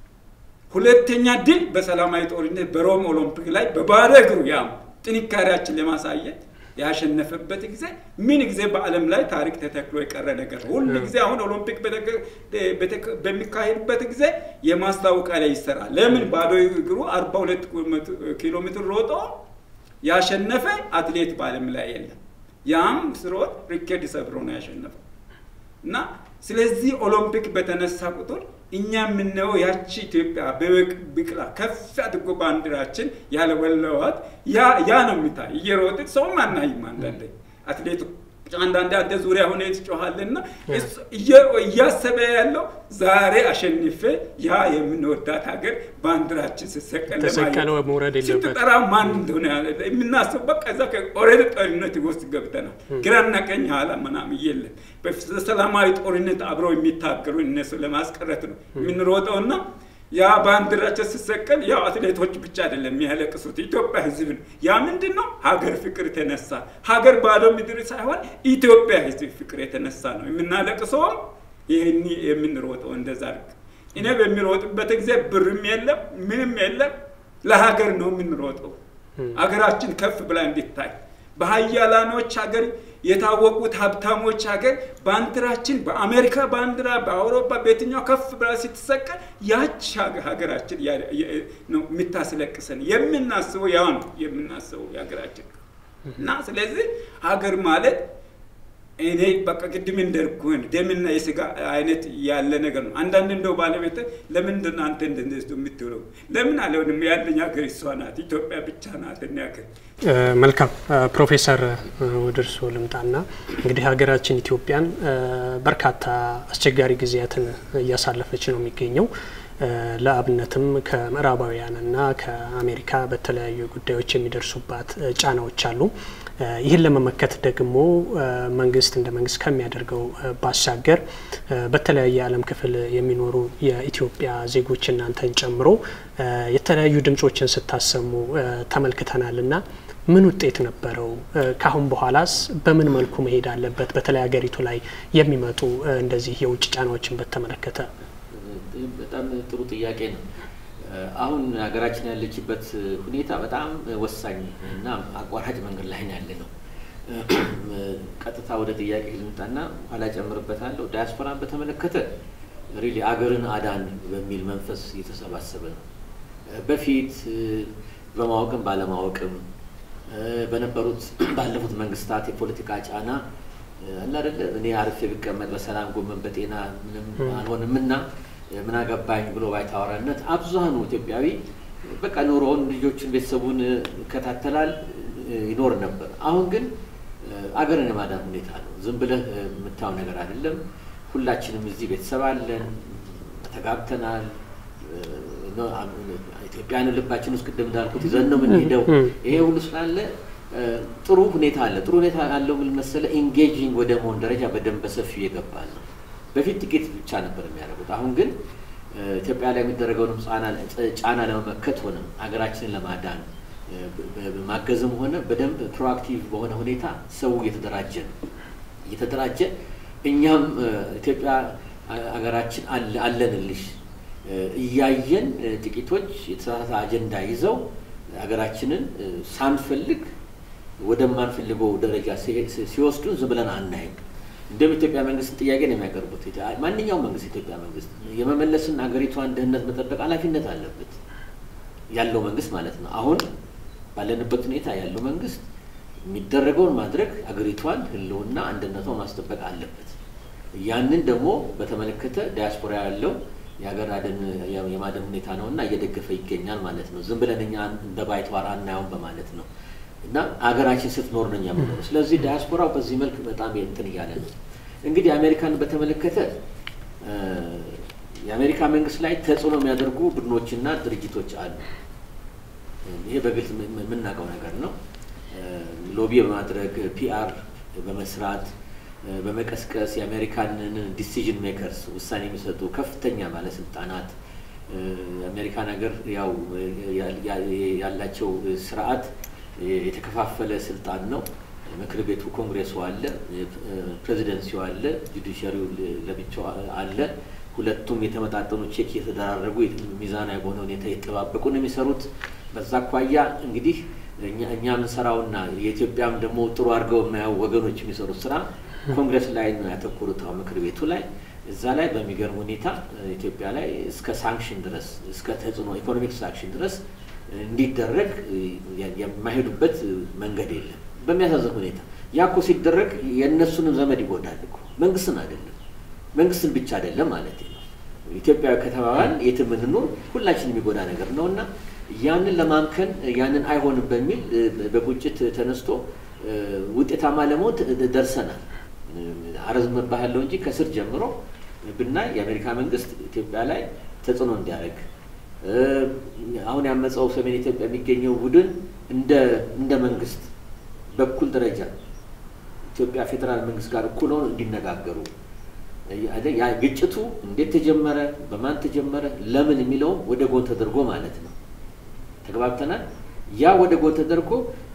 ሁለተኛ ድል በሰላማዊ ጦርነት በሮም ኦሎምፒክ ላይ በባዶ እግሩ ያም ጥንካሬያችን ለማሳየት ያሸነፈበት ጊዜ ምን ጊዜ በዓለም ላይ ታሪክ ተተክሎ የቀረ ነገር ነው። ሁሉ ጊዜ አሁን ኦሎምፒክ በሚካሄድበት ጊዜ የማስታወቂያ ላይ ይሰራል። ለምን ባዶ እግሩ አርባ ሁለት ኪሎ ሜትር ሮጦ ያሸነፈ አትሌት በዓለም ላይ የለም። ያም ስሮጥ ሪኬድ ሰብሮ ነው ያሸነፈው እና ስለዚህ ኦሎምፒክ በተነሳ ቁጥር እኛ የምናየው ያቺ ኢትዮጵያ ቢቂላ ከፍ አድርጎ ባንዲራችን ያለወለዋት ያ ነው የሚታይ። እየሮጥን ሰውም አናይም። አንዳንዴ አትሌቱ አንዳንዴ አንተ ዙሪያ ሆነ ትጮኻልና እያሰበ ያለው ዛሬ አሸንፌ ያ የምንወዳት ሀገር ባንዲራችን ስሰቀል ተሰቀለው መውረድ የለበት ስትጠራ ማን እንደሆነ የምናስበው በቃ እዛ ኦልሬዲ ጦርነት ውስጥ ገብተናል። ግራና ቀኝ ኋላ ምናምን የለም። በሰላማዊ ጦርነት አብረው የሚታገሉ እነሱ ለማስቀረት ነው የምንሮጠውና ያ ባንዲራቸው ሲሰቀል ያው አትሌቶች ብቻ አይደለም የሚያለቅሱት፣ ኢትዮጵያ ሕዝብ ነው። ያ ምንድን ነው? ሀገር ፍቅር የተነሳ ሀገር ባዶ ምድር ሳይሆን ኢትዮጵያ ሕዝብ ፍቅር የተነሳ ነው የምናለቅሰውም ይህን የምንሮጠው እንደዛ አድርግ። እኔ በሚሮጥበት ጊዜ ብርም የለም ምንም የለም፣ ለሀገር ነው የምንሮጠው። ሀገራችን ከፍ ብላ እንዲታይ በሀያላኖች ሀገር የታወቁት ሀብታሞች ሀገር ባንዲራችን በአሜሪካ ባንዲራ በአውሮፓ በየትኛው ከፍ ብላ ስትሰቀል ያች ሀገራችን ነው የምታስለቅሰን። የምናስበው ያው ነው የምናስበው የሀገራችን እና ስለዚህ ሀገር ማለት እኔ በቃ ቅድም እንደርኩህን ደምና የስጋ አይነት ያለ ነገር ነው። አንዳንድ እንደው ባለቤት ለምንድን ነው አንተ እንደዚህ የምትውለው? ለምን አለውንም ያለኝ ሀገር እሷ ናት፣ ኢትዮጵያ ብቻ ናት። ያክል መልካም ፕሮፌሰር ወደ እርስዎ ልምጣና እንግዲህ ሀገራችን ኢትዮጵያን በርካታ አስቸጋሪ ጊዜያትን እያሳለፈች ነው የሚገኘው። ለአብነትም ከምዕራባውያንና ከአሜሪካ በተለያዩ ጉዳዮች የሚደርሱባት ጫናዎች አሉ። ይህን ለመመከት ደግሞ መንግስት እንደ መንግስት ከሚያደርገው ባሻገር በተለያየ የዓለም ክፍል የሚኖሩ የኢትዮጵያ ዜጎች እናንተን ጨምሮ የተለያዩ ድምጾችን ስታሰሙ ተመልክተናል እና ምን ውጤት ነበረው? ካሁን በኋላስ በምን መልኩ መሄድ አለበት? በተለይ ሀገሪቱ ላይ የሚመጡ እንደዚህ የውጭ ጫናዎችን በተመለከተ በጣም ጥሩ ጥያቄ ነው። አሁን ሀገራችን ያለችበት ሁኔታ በጣም ወሳኝ እና አቋራጭ መንገድ ላይ ያለ ነው። ቀጥታ ወደ ጥያቄ ልምጣና ኋላ ጨምርበታለሁ። ዳያስፖራን በተመለከተ ሪሊ አገርን አዳን በሚል መንፈስ እየተሰባሰበ ነው። በፊት በማወቅም ባለማወቅም በነበሩት ባለፉት መንግስታት የፖለቲካ ጫና አለ አይደለ እኔ አርፌ ብቀመጥ በሰላም ጎመን በጤና ምንም አልሆንም እና ምን አገባኝ ብሎ ባይታወራነት አብዛኑ ኢትዮጵያዊ በቃ ኑሮውን ልጆቹን ቤተሰቡን ይከታተላል ይኖር ነበር። አሁን ግን አገርን የማዳን ሁኔታ ነው። ዝም ብለህ የምታየው ነገር አይደለም። ሁላችንም እዚህ ቤተሰብ አለን፣ ተጋብተናል። ኢትዮጵያን ልባችን ውስጥ ቅድም እንዳልኩት ይዘን ነው የምንሄደው። ይሄ ሁሉ ስላለ ጥሩ ሁኔታ አለ። ጥሩ ሁኔታ ያለው ምን መሰለህ፣ ኢንጌጂንግ ወደ መሆን ደረጃ በደንብ በሰፊው እየገባን ነው። በፊት ጥቂት ብቻ ነበር የሚያደርጉት። አሁን ግን ኢትዮጵያ ላይ የሚደረገውንም ጫና ለመመከት ሆነ ሀገራችንን ለማዳን ማገዝም ሆነ በደንብ ፕሮአክቲቭ በሆነ ሁኔታ ሰው እየተደራጀ ነው እየተደራጀ እኛም ኢትዮጵያ ሀገራችን አለንልሽ እያየን ጥቂቶች የተሳሳተ አጀንዳ ይዘው ሀገራችንን ሳንፈልግ ወደማንፈልገው ደረጃ ሲወስዱን ዝም ብለን አናይም። እንደም ኢትዮጵያ መንግስት ጥያቄ ነው የሚያቀርቡት። ማንኛውም መንግስት ኢትዮጵያ መንግስት የመመለስን ሀገሪቷን ደህንነት መጠበቅ ኃላፊነት አለበት ያለው መንግስት ማለት ነው። አሁን ባለንበት ሁኔታ ያለው መንግስት የሚደረገውን ማድረግ ሀገሪቷን ህልውና አንድነቷን ማስጠበቅ አለበት። ያንን ደግሞ በተመለከተ ዲያስፖራ ያለው የሀገር አደን የማደን ሁኔታ ነው እና እየደገፈ ይገኛል ማለት ነው። ዝም ብለን እኛ እንደ ባይተዋር አናየውም በማለት ነው እና ሀገራችን ስትኖር ነው የምኖረው። ስለዚህ ዲያስፖራው በዚህ መልክ በጣም እንትን እያለ ነው። እንግዲህ አሜሪካን በተመለከተ የአሜሪካ መንግስት ላይ ተጽዕኖ የሚያደርጉ ቡድኖችና ድርጅቶች አሉ። ይሄ በግልጽ የምናውቀው ነገር ነው። ሎቢ በማድረግ ፒአር በመስራት በመቀስቀስ የአሜሪካንን ዲሲዥን ሜከርስ ውሳኔ የሚሰጡ ከፍተኛ ባለስልጣናት የአሜሪካን ሀገር ያው ያላቸው ስርዓት የተከፋፈለ ስልጣን ነው። ምክር ቤቱ ኮንግሬሱ አለ፣ ፕሬዚደንሲው አለ፣ ጁዲሻሪው ለብቻው አለ። ሁለቱም የተመጣጠኑ ቼክ እየተደራረጉ ሚዛናዊ በሆነ ሁኔታ የተጠባበቁ ነው የሚሰሩት። በዛ አኳያ እንግዲህ እኛ የምንሰራውና የኢትዮጵያም ደግሞ ጥሩ አድርገው የማያው ወገኖች የሚሰሩት ስራ ኮንግረስ ላይ ነው ያተኮሩት፣ አሁን ምክር ቤቱ ላይ እዛ ላይ በሚገርም ሁኔታ ኢትዮጵያ ላይ እስከ ሳንክሽን ድረስ እስከ ተጽዕኖ ኢኮኖሚክ ሳንክሽን ድረስ እንዲደረግ የማይሄዱበት መንገድ የለም። በሚያሳዝን ሁኔታ ያ እኮ ሲደረግ የእነሱንም ዘመድ ይጎዳል እኮ መንግስትን አይደለም መንግስትን ብቻ አይደለም ማለት ነው። ኢትዮጵያዊ ከተባባል የትም እንኑር ሁላችን የሚጎዳ ነገር ነው እና ያንን ለማምከን ያንን አይሆንም በሚል በቁጭት ተነስቶ ውጤታማ ለመሆን ደርሰናል። አረዝመት ባህለው እንጂ ከስር ጀምሮ ብናይ የአሜሪካ መንግስት ኢትዮጵያ ላይ ተጽዕኖ እንዲያደርግ አሁን ያመፀው ሰሜን ኢትዮጵያ የሚገኘው ቡድን እንደ መንግስት በኩል ደረጃ ኢትዮጵያ ፌዴራል መንግስት ጋር እኩል ሆነው እንዲነጋገሩ ያ ግጭቱ እንዴት ተጀመረ፣ በማን ተጀመረ፣ ለምን የሚለውም ወደ ጎን ተደርጎ ማለት ነው። ተግባብተናል። ያ ወደ ጎን ተደርጎ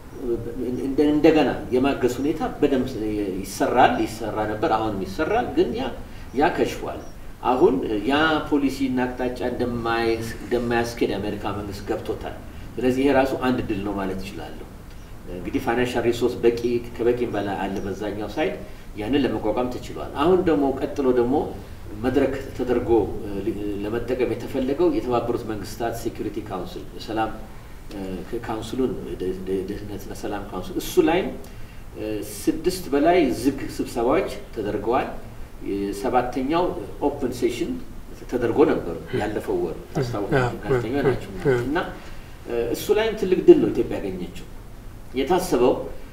እንደገና የማገዝ ሁኔታ በደንብ ይሰራል ይሰራ ነበር፣ አሁንም ይሰራል። ግን ያ ያ ከሽፏል። አሁን ያ ፖሊሲና አቅጣጫ እንደማያስኬድ የአሜሪካ መንግስት ገብቶታል። ስለዚህ ይሄ ራሱ አንድ ድል ነው ማለት ይችላለሁ። እንግዲህ ፋይናንሻል ሪሶርስ በቂ ከበቂም በላይ አለ በዛኛው ሳይድ ያንን ለመቋቋም ተችሏል። አሁን ደግሞ ቀጥሎ ደግሞ መድረክ ተደርጎ ለመጠቀም የተፈለገው የተባበሩት መንግስታት ሴኩሪቲ ካውንስል ሰላም ካውንስሉን ደህንነትና ሰላም ካውንስል እሱ ላይም ስድስት በላይ ዝግ ስብሰባዎች ተደርገዋል። ሰባተኛው ኦፕን ሴሽን ተደርጎ ነበሩ ያለፈው ወር ታስታውቁ ጋዜጠኛ ናቸው እና እሱ ላይም ትልቅ ድል ነው ኢትዮጵያ ያገኘችው። የታሰበው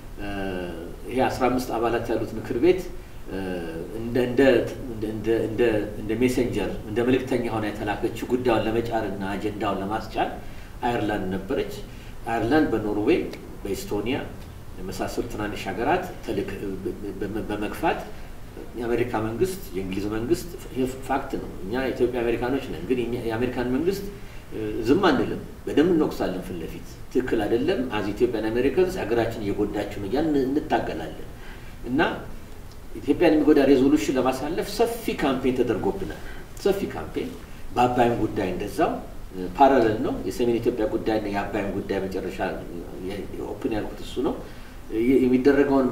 ይሄ አስራ አምስት አባላት ያሉት ምክር ቤት እንደ ሜሴንጀር እንደ መልእክተኛ ሆና የተላከችው ጉዳዩን ለመጫርና አጀንዳውን ለማስጫን አየርላንድ ነበረች። አየርላንድ በኖርዌይ በኢስቶኒያ የመሳሰሉ ትናንሽ ሀገራት በመግፋት የአሜሪካ መንግስት የእንግሊዝ መንግስት ፋክት ነው። እኛ ኢትዮጵያ አሜሪካኖች ነን፣ ግን የአሜሪካን መንግስት ዝም አንልም፣ በደንብ እንወቅሳለን ፊት ለፊት ትክክል አይደለም። አዚ ኢትዮጵያን አሜሪካንስ ሀገራችን እየጎዳችሁ ነው እያልን እንታገላለን እና ኢትዮጵያን የሚጎዳ ሬዞሉሽን ለማሳለፍ ሰፊ ካምፔን ተደርጎብናል። ሰፊ ካምፔን በአባይም ጉዳይ እንደዛው ፓራለል ነው። የሰሜን ኢትዮጵያ ጉዳይና የአባይም ጉዳይ መጨረሻ ኦፕን ያልኩት እሱ ነው። የሚደረገውን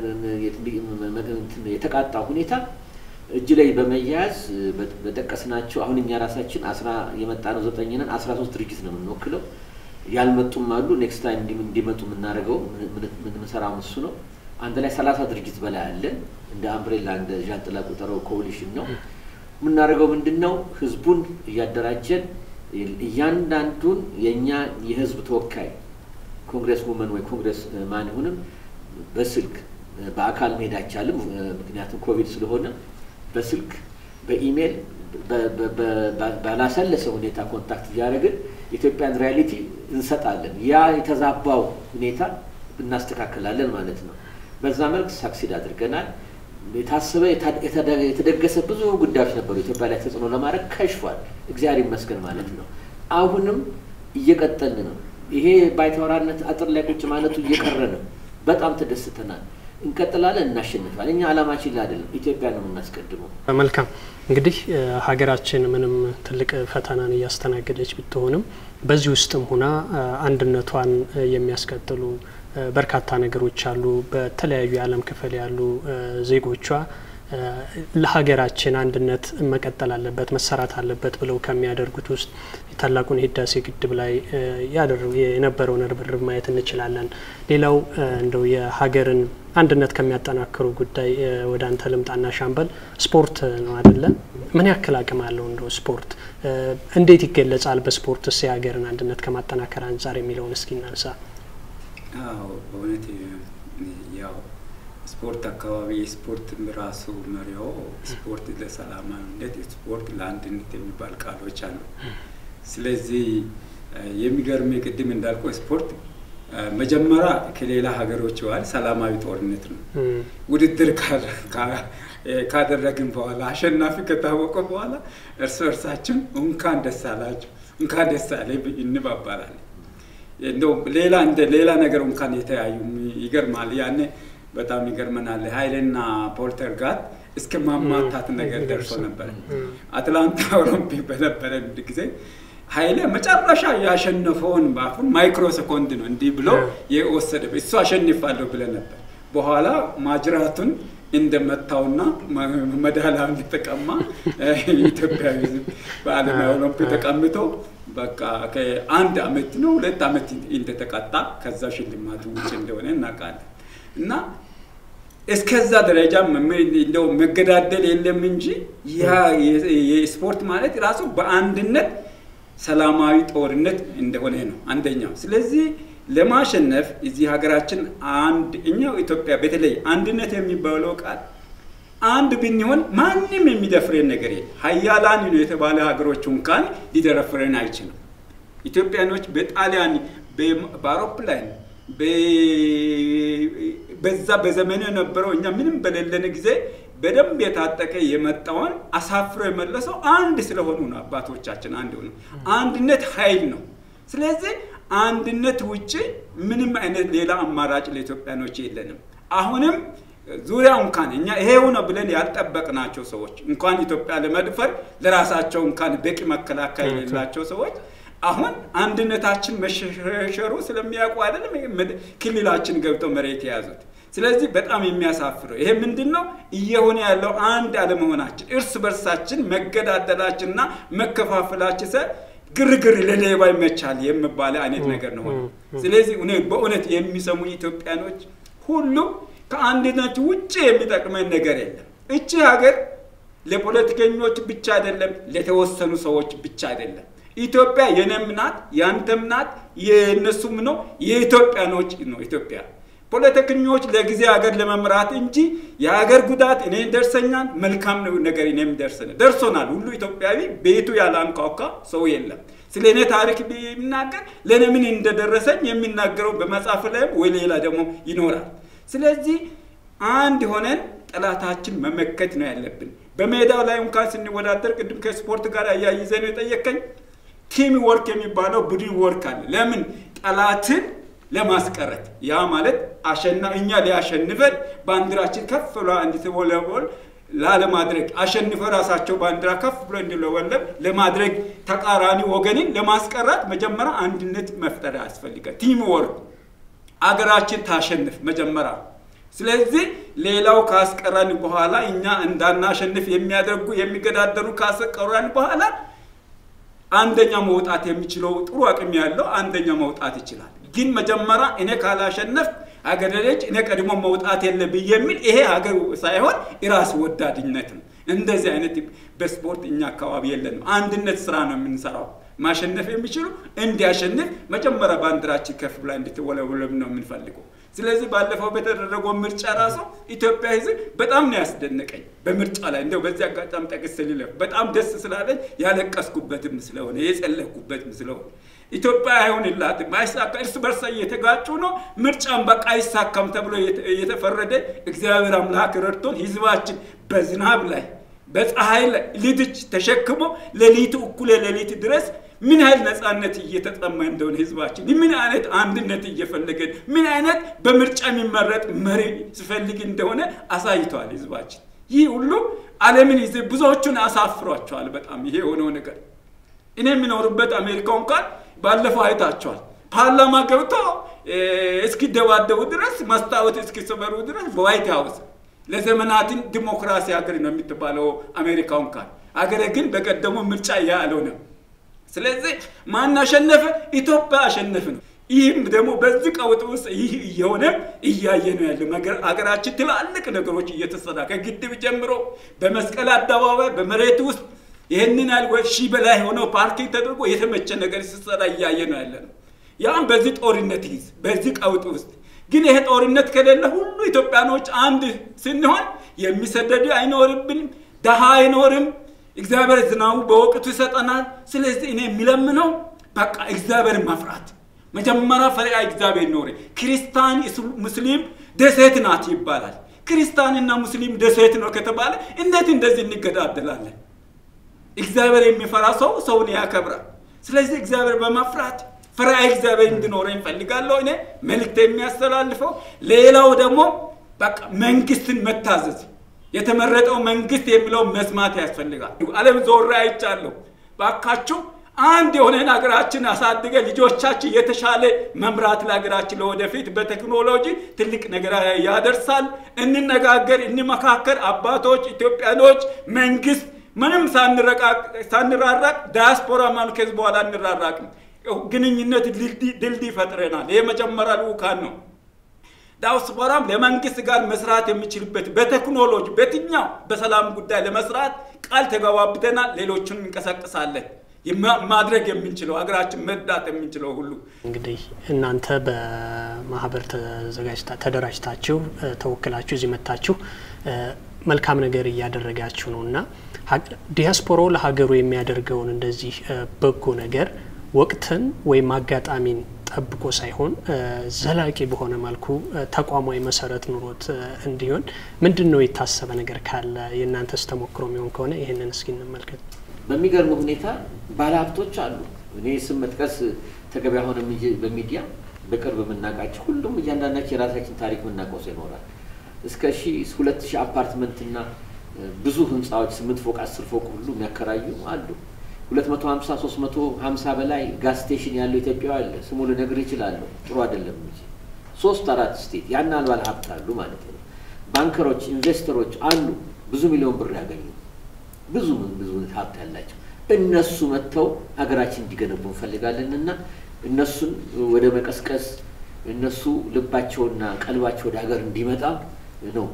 የተቃጣ ሁኔታ እጅ ላይ በመያያዝ በጠቀስናቸው አሁን እኛ ራሳችን አስራ የመጣ ነው ዘጠኝ ነን። አስራ ሶስት ድርጅት ነው የምንወክለው። ያልመጡም አሉ። ኔክስት ታይም እንዲመጡ የምናደርገው የምንሰራው እሱ ነው። አንድ ላይ ሰላሳ ድርጅት በላይ አለን። እንደ አምብሬላ እንደ ዣንጥላ ቁጠረው ኮሊሽን ነው የምናደርገው። ምንድን ነው ህዝቡን እያደራጀን እያንዳንዱን የእኛ የህዝብ ተወካይ ኮንግረስ ውመን ወይ ኮንግረስ ማን ይሁንም በስልክ በአካል መሄድ አይቻልም፣ ምክንያቱም ኮቪድ ስለሆነ በስልክ በኢሜይል ባላሰለሰ ሁኔታ ኮንታክት እያደረግን የኢትዮጵያን ሪያሊቲ እንሰጣለን። ያ የተዛባው ሁኔታ እናስተካክላለን ማለት ነው። በዛ መልክ ሳክሲድ አድርገናል። የታሰበ የተደገሰ ብዙ ጉዳዮች ነበሩ ኢትዮጵያ ላይ ተጽዕኖ ለማድረግ ከሽፏል። እግዚአብሔር ይመስገን ማለት ነው። አሁንም እየቀጠልን ነው። ይሄ ባይተዋራነት አጥር ላይ ቁጭ ማለቱ እየቀረ ነው። በጣም ተደስተናል። እንቀጥላለን፣ እናሸንፋለን። እኛ አላማችን ላይ አይደለም፣ ኢትዮጵያ ነው የምናስቀድመው። መልካም እንግዲህ ሀገራችን ምንም ትልቅ ፈተናን እያስተናገደች ብትሆንም በዚህ ውስጥም ሁና አንድነቷን የሚያስቀጥሉ በርካታ ነገሮች አሉ። በተለያዩ የዓለም ክፍል ያሉ ዜጎቿ ለሀገራችን አንድነት መቀጠል አለበት መሰራት አለበት ብለው ከሚያደርጉት ውስጥ ታላቁን የህዳሴ ግድብ ላይ የነበረውን ርብርብ ማየት እንችላለን። ሌላው እንደው የሀገርን አንድነት ከሚያጠናክሩ ጉዳይ ወደ አንተ ልምጣና ሻምበል ስፖርት ነው አይደለ? ምን ያክል አቅም አለው እንደው ስፖርት እንዴት ይገለጻል? በስፖርትስ የሀገርን አንድነት ከማጠናከር አንጻር የሚለውን እስኪ እናንሳ። አዎ በእውነት ያው ስፖርት አካባቢ የስፖርት ራሱ መሪው ስፖርት ለሰላማዊነት፣ ስፖርት ለአንድነት የሚባል ቃሎች አሉ። ስለዚህ የሚገርም ቅድም እንዳልከው ስፖርት መጀመሪያ ከሌላ ሀገሮች ዋል ሰላማዊ ጦርነት ነው። ውድድር ካደረግን በኋላ አሸናፊ ከታወቀ በኋላ እርስ እርሳችን እንኳን ደስ አላችሁ እንኳን ደስ አለ እንባባላለን። እንደው ሌላ እንደ ሌላ ነገር እንኳን የተያዩ ይገርማል። ያኔ በጣም ይገርመናል። ሀይልና ፖልተር ጋር እስከ ማማታት ነገር ደርሶ ነበር። አትላንታ ኦሎምፒክ በነበረ ጊዜ ኃይሌ መጨረሻ ያሸነፈውን በአፉን ማይክሮ ሰኮንድ ነው እንዲህ ብሎ የወሰደ እሱ አሸንፋለሁ ብለ ነበር። በኋላ ማጅራቱን እንደመታውና መዳሊያ እንደተቀማ ኢትዮጵያዊ በዓለማዊ ኦሎምፒክ ተቀምጦ በቃ ከአንድ አመት ነው ሁለት አመት እንደተቀጣ ከዛ ሽልማቱ ውጭ እንደሆነ እናውቃለን። እና እስከዛ ደረጃ እንደው መገዳደል የለም እንጂ ያ የስፖርት ማለት ራሱ በአንድነት ሰላማዊ ጦርነት እንደሆነ ነው አንደኛው። ስለዚህ ለማሸነፍ እዚህ ሀገራችን አንድ እኛው ኢትዮጵያ በተለይ አንድነት የሚባለው ቃል አንድ ብንሆን ማንም የሚደፍረን ነገር የለም። ሀያላን ነው የተባለ ሀገሮች እንኳን ሊደረፍረን አይችልም። ኢትዮጵያኖች በጣሊያን በአውሮፕላን በዛ በዘመኑ የነበረው እኛ ምንም በሌለን ጊዜ በደንብ የታጠቀ የመጣውን አሳፍሮ የመለሰው አንድ ስለሆኑ ነው። አባቶቻችን አንድ ሆኑ። አንድነት ኃይል ነው። ስለዚህ አንድነት ውጭ ምንም አይነት ሌላ አማራጭ ለኢትዮጵያኖች የለንም። አሁንም ዙሪያ እንኳን እኛ ይሄው ነው ብለን ያልጠበቅናቸው ሰዎች እንኳን ኢትዮጵያ ለመድፈር ለራሳቸው እንኳን በቂ መከላከያ የሌላቸው ሰዎች አሁን አንድነታችን መሸሸሩ ስለሚያውቁ አይደለም ክልላችን ገብተው መሬት የያዙት። ስለዚህ በጣም የሚያሳፍረው ይሄ ምንድን ነው እየሆነ ያለው አንድ አለመሆናችን፣ እርስ በርሳችን መገዳደላችንና መከፋፈላችን ሰ ግርግር ለሌባ ይመቻል የሚባለ አይነት ነገር ነው። ስለዚህ በእውነት የሚሰሙ ኢትዮጵያኖች ሁሉ ከአንድነት ውጭ የሚጠቅመን ነገር የለም። እቺ ሀገር ለፖለቲከኞች ብቻ አይደለም፣ ለተወሰኑ ሰዎች ብቻ አይደለም። ኢትዮጵያ የኔም ናት፣ ያንተም ናት፣ የእነሱም ነው፣ የኢትዮጵያኖች ነው። ኢትዮጵያ ፖለቲከኞች ለጊዜ ሀገር ለመምራት እንጂ የሀገር ጉዳት እኔ ደርሰኛል፣ መልካም ነገር እኔም ደርሰን ደርሶናል። ሁሉ ኢትዮጵያዊ ቤቱ ያላንኳኳ ሰው የለም። ስለ እኔ ታሪክ ቢናገር ለእኔ ምን እንደደረሰኝ የሚናገረው በመጽሐፍ ላይም ወይ ሌላ ደግሞ ይኖራል። ስለዚህ አንድ ሆነን ጠላታችን መመከት ነው ያለብን። በሜዳው ላይ እንኳን ስንወዳደር ቅድም ከስፖርት ጋር አያይዘ ነው የጠየቀኝ። ቲም ወርክ የሚባለው ቡድን ወርክ አለ። ለምን ጠላትን ለማስቀረት ያ ማለት አሸና እኛ ሊያሸንፈን ባንዲራችን ከፍ ብሎ እንድትወለወል ላለማድረግ አሸንፈ ራሳቸው ባንዲራ ከፍ ብሎ እንዲለወለብ ለማድረግ ተቃራኒ ወገንን ለማስቀረት መጀመሪያ አንድነት መፍጠር ያስፈልጋል። ቲም ወርክ አገራችን ታሸንፍ መጀመሪያ። ስለዚህ ሌላው ካስቀረን በኋላ እኛ እንዳናሸንፍ የሚያደርጉ የሚገዳደሩ ካስቀረን በኋላ አንደኛ መውጣት የሚችለው ጥሩ አቅም ያለው አንደኛ መውጣት ይችላል። ግን መጀመሪያ እኔ ካላሸነፍ አገር ልጅ እኔ ቀድሞ መውጣት የለብኝ የሚል ይሄ ሀገር ሳይሆን ራስ ወዳድነት ነው። እንደዚህ አይነት በስፖርት እኛ አካባቢ የለንም። አንድነት ስራ ነው የምንሰራው። ማሸነፍ የሚችሉ እንዲያሸንፍ መጀመሪያ ባንዲራችን ከፍ ብላ እንድትወለወለም ነው የምንፈልገው። ስለዚህ ባለፈው በተደረገው ምርጫ ራሱ ኢትዮጵያ ሕዝብ በጣም ነው ያስደነቀኝ። በምርጫ ላይ እንደው በዚህ አጋጣሚ ጠቅስ ልለፍ በጣም ደስ ስላለኝ ያለቀስኩበትም ስለሆነ የጸለኩበትም ስለሆነ ኢትዮጵያ አይሆንላትም፣ አይሳካ፣ እርስ በርሳ እየተጋጩ ነው። ምርጫን በቃ አይሳካም ተብሎ የተፈረደ እግዚአብሔር አምላክ ረድቶን ሕዝባችን በዝናብ ላይ በፀሐይ ላይ ልጅ ተሸክሞ ሌሊቱ እኩለ ሌሊት ድረስ ምን ያህል ነፃነት እየተጠማ እንደሆነ ህዝባችን ምን አይነት አንድነት እየፈለገን ምን አይነት በምርጫ የሚመረጥ መሪ ሲፈልግ እንደሆነ አሳይተዋል ህዝባችን። ይህ ሁሉ ዓለምን ይዘ ብዙዎቹን አሳፍሯቸዋል። በጣም ይሄ የሆነው ነገር እኔ የሚኖሩበት አሜሪካ እንኳን ባለፈው አይታቸዋል። ፓርላማ ገብቶ እስኪደባደቡ ድረስ መስታወት እስኪሰበሩ ድረስ በዋይት ሀውስ ለዘመናትን ዲሞክራሲ ሀገር ነው የምትባለው አሜሪካ እንኳን አገረ ግን በቀደሙ ምርጫ ያለው ነው። ስለዚህ ማን አሸነፈ? ኢትዮጵያ አሸነፍ ነው። ይህም ደግሞ በዚህ ቀውጥ ውስጥ ይህ እየሆነ እያየ ነው ያለው። ሀገራችን ትላልቅ ነገሮች እየተሰራ ከግድብ ጀምሮ በመስቀል አደባባይ በመሬት ውስጥ ይህንን ያህል ሺህ በላይ የሆነው ፓርኪንግ ተደርጎ የተመቸ ነገር ሲሰራ እያየ ነው ያለ ነው። ያም በዚህ ጦርነት ይዝ በዚህ ቀውጥ ውስጥ ግን ይሄ ጦርነት ከሌለ ሁሉ ኢትዮጵያኖች አንድ ስንሆን የሚሰደዱ አይኖርብንም፣ ደሃ አይኖርም። እግዚአብሔር ዝናቡ በወቅቱ ይሰጠናል። ስለዚህ እኔ የሚለምነው በቃ እግዚአብሔር መፍራት መጀመሪያ ፈሪሃ እግዚአብሔር ኖረ። ክርስቲያን ሙስሊም ደሴት ናት ይባላል። ክርስቲያንና ሙስሊም ደሴት ነው ከተባለ እንዴት እንደዚህ እንገዳደላለን? እግዚአብሔር የሚፈራ ሰው ሰውን ያከብራል። ስለዚህ እግዚአብሔር በመፍራት ፈሪሃ እግዚአብሔር እንዲኖረኝ እፈልጋለሁ። እኔ መልእክት የሚያስተላልፈው ሌላው ደግሞ በቃ መንግስትን መታዘዝ የተመረጠው መንግስት የሚለው መስማት ያስፈልጋል። ዓለም ዞሬ አይቻለሁ። ባካችሁ አንድ የሆነን ሀገራችን አሳድገ ልጆቻችን የተሻለ መምራት ለሀገራችን ለወደፊት በቴክኖሎጂ ትልቅ ነገር ያደርሳል። እንነጋገር፣ እንመካከር። አባቶች፣ ኢትዮጵያኖች፣ መንግስት ምንም ሳንራራቅ ዳያስፖራ ማለት ከዚህ በኋላ እንራራቅም። ግንኙነት ድልድይ ፈጥረናል። ይህ መጀመሪያ ልኡካን ነው። ዳያስፖራም ለመንግስት ጋር መስራት የሚችልበት በቴክኖሎጂ በየትኛው በሰላም ጉዳይ ለመስራት ቃል ተገባብተናል። ሌሎችን እንቀሳቀሳለን። ማድረግ የምንችለው ሀገራችን መርዳት የምንችለው ሁሉ እንግዲህ እናንተ በማህበር ተዘጋጅታ ተደራጅታችሁ ተወክላችሁ እዚህ መታችሁ መልካም ነገር እያደረጋችሁ ነው እና ዲያስፖራው ለሀገሩ የሚያደርገውን እንደዚህ በጎ ነገር ወቅትን ወይም አጋጣሚን ጠብቆ ሳይሆን ዘላቂ በሆነ መልኩ ተቋማዊ መሰረት ኑሮት እንዲሆን ምንድን ነው የታሰበ ነገር ካለ የእናንተስ ተሞክሮ የሚሆን ከሆነ ይህንን እስኪ እንመልከት። በሚገርም ሁኔታ ባለሀብቶች አሉ። እኔ ስም መጥቀስ ተገቢ አይሆንም እንጂ በሚዲያ በቅርብ የምናውቃቸው ሁሉም እያንዳንዳቸው የራሳችን ታሪክ የምናውቀው ሰው ይኖራል። እስከ ሺ ሁለት ሺህ አፓርትመንትና ብዙ ህንፃዎች ስምንት ፎቅ አስር ፎቅ ሁሉ የሚያከራዩ አሉ። ሁለት መቶ ሀምሳ ሶስት መቶ ሀምሳ በላይ ጋዝ ስቴሽን ያለው ኢትዮጵያ አለ። ስሙ ልነግር ይችላለሁ። ጥሩ አይደለም እንጂ ሶስት አራት ስቴት ያን ባለ ሀብት አሉ ማለት ነው። ባንከሮች፣ ኢንቨስተሮች አሉ ብዙ ሚሊዮን ብር ያገኙ ብዙ ብዙ ሀብት ያላቸው እነሱ መጥተው ሀገራችን እንዲገነቡ እንፈልጋለን እና እነሱን ወደ መቀስቀስ እነሱ ልባቸውና ቀልባቸው ወደ ሀገር እንዲመጣ ነው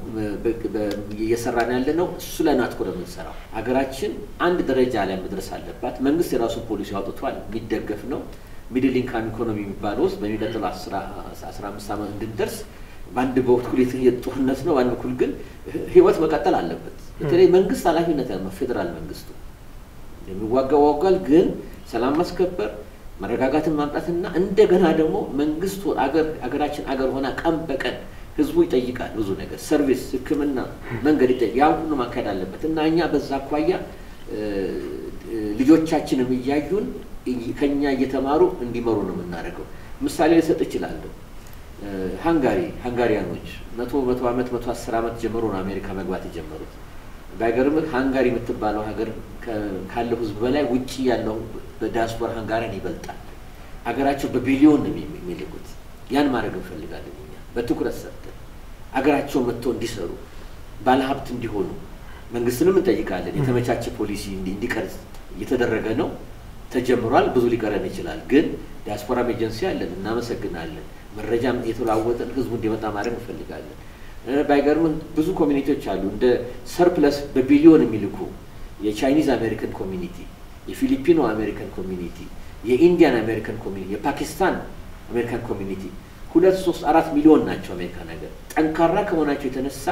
እየሰራን ያለ ነው። እሱ ላይ ናት ነው የምንሰራው። ሀገራችን አንድ ደረጃ ላይ መድረስ አለባት። መንግስት የራሱን ፖሊሲ አውጥቷል፣ የሚደገፍ ነው። ሚድል ኢንካም ኢኮኖሚ የሚባለው ውስጥ በሚቀጥለው አስራ አምስት ዓመት እንድንደርስ በአንድ በኩል ጦርነት ነው፣ በአንድ በኩል ግን ህይወት መቀጠል አለበት። በተለይ መንግስት ኃላፊነት ያለው ፌዴራል መንግስቱ የሚዋጋው ዋጋል፣ ግን ሰላም ማስከበር መረጋጋትን ማምጣትና እንደገና ደግሞ መንግስቱ አገራችን አገር ሆና ቀን በቀን ህዝቡ ይጠይቃል ብዙ ነገር ሰርቪስ፣ ሕክምና፣ መንገድ ይጠይቅ ያን ሁሉ ማካሄድ አለበት እና እኛ በዛ አኳያ ልጆቻችንም እያዩን ከኛ እየተማሩ እንዲመሩ ነው የምናደርገው። ምሳሌ ልሰጥ እችላለሁ። ሃንጋሪ ሃንጋሪያኖች መቶ መቶ ዓመት መቶ አስር ዓመት ጀምሮ ነው አሜሪካ መግባት የጀመሩት። ባይገርምህ ሃንጋሪ የምትባለው ሀገር ካለው ህዝብ በላይ ውጭ ያለው በዲያስፖራ ሃንጋሪያን ይበልጣል። ሀገራቸው በቢሊዮን ነው የሚልኩት። ያን ማድረግ እንፈልጋለን እኛ በትኩረት ሰጥተን ሀገራቸውን መጥተው እንዲሰሩ ባለሀብት እንዲሆኑ መንግስትንም እንጠይቃለን። የተመቻቸ ፖሊሲ እንዲቀርጽ እየተደረገ ነው፣ ተጀምሯል። ብዙ ሊቀረን ይችላል። ግን ዲያስፖራም ኤጀንሲ አለን፣ እናመሰግናለን። መረጃም የተለዋወጠን ህዝቡ እንዲመጣ ማድረግ እንፈልጋለን። ባይገርምን ብዙ ኮሚኒቲዎች አሉ እንደ ሰርፕለስ በቢሊዮን የሚልኩ የቻይኒዝ አሜሪካን ኮሚኒቲ፣ የፊሊፒኖ አሜሪካን ኮሚኒቲ፣ የኢንዲያን አሜሪካን ኮሚኒቲ፣ የፓኪስታን አሜሪካን ኮሚኒቲ ሁለት ሶስት አራት ሚሊዮን ናቸው። አሜሪካ ነገር ጠንካራ ከመሆናቸው የተነሳ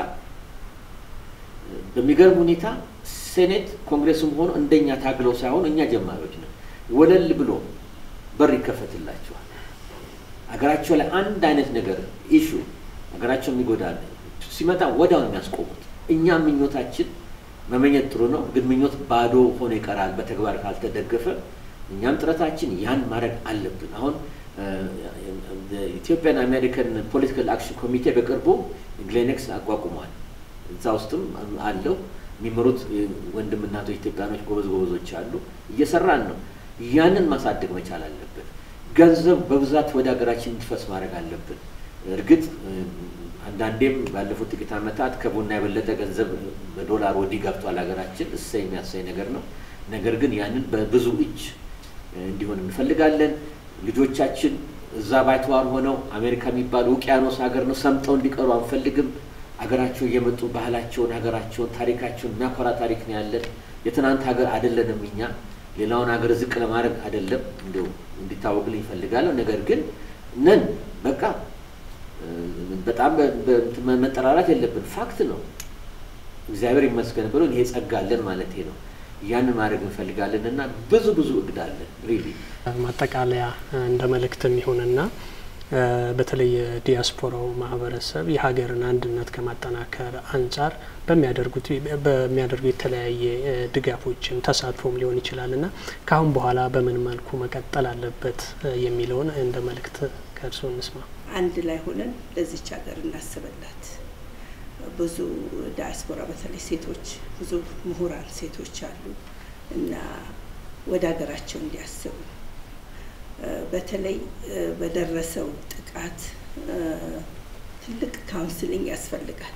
በሚገርም ሁኔታ ሴኔት ኮንግሬስም ሆኖ እንደኛ ታግለው ሳይሆን እኛ ጀማሪዎች ነን። ወለል ብሎ በር ይከፈትላቸዋል። ሀገራቸው ላይ አንድ አይነት ነገር ኢሹ ሀገራቸው የሚጎዳ ሲመጣ ወዲያው ነው የሚያስቆሙት። እኛ ምኞታችን መመኘት ጥሩ ነው፣ ግን ምኞት ባዶ ሆኖ ይቀራል በተግባር ካልተደገፈ። እኛም ጥረታችን ያን ማድረግ አለብን። አሁን ኢትዮጵያን አሜሪካን ፖለቲካል አክሽን ኮሚቴ በቅርቡ ግሌኔክስ አቋቁሟል። እዛ ውስጥም አለው የሚመሩት ወንድም እናቶች ኢትዮጵያኖች ጎበዝ ጎበዞች አሉ። እየሰራን ነው። ያንን ማሳደግ መቻል አለብን። ገንዘብ በብዛት ወደ ሀገራችን እንዲፈስ ማድረግ አለብን። እርግጥ አንዳንዴም ባለፉት ጥቂት ዓመታት ከቡና የበለጠ ገንዘብ በዶላር ወዲህ ገብቷል ሀገራችን። እሰይ የሚያሳይ ነገር ነው። ነገር ግን ያንን በብዙ እጅ እንዲሆን እንፈልጋለን። ልጆቻችን እዛ ባይተዋር ሆነው አሜሪካ የሚባል ውቅያኖስ ሀገር ነው ሰምጠው እንዲቀሩ አንፈልግም። ሀገራቸው እየመጡ ባህላቸውን፣ ሀገራቸውን፣ ታሪካቸውን የሚያኮራ ታሪክ ነው ያለን። የትናንት ሀገር አይደለንም እኛ ሌላውን ሀገር ዝቅ ለማድረግ አይደለም፣ እንዲሁ እንዲታወቅልኝ ይፈልጋለሁ። ነገር ግን ነን በቃ በጣም መጠራራት የለብን። ፋክት ነው። እግዚአብሔር ይመስገን ብሎ ይሄ ጸጋ አለን ማለት ነው። ያንን ማድረግ እንፈልጋለን እና ብዙ ብዙ እቅድ አለን። ሪሊ ማጠቃለያ እንደ መልእክትም ይሁንና በተለይ የዲያስፖራው ማህበረሰብ የሀገርን አንድነት ከማጠናከር አንጻር በሚያደርጉት በሚያደርጉ የተለያየ ድጋፎችም ተሳትፎም ሊሆን ይችላል እና ከአሁን በኋላ በምን መልኩ መቀጠል አለበት የሚለውን እንደ መልእክት ከእርስዎ እንስማ። አንድ ላይ ሆነን ለዚች ሀገር እናስበላት። ብዙ ዳያስፖራ በተለይ ሴቶች ብዙ ምሁራን ሴቶች አሉ እና ወደ ሀገራቸው እንዲያስቡ በተለይ በደረሰው ጥቃት ትልቅ ካውንስሊንግ ያስፈልጋል።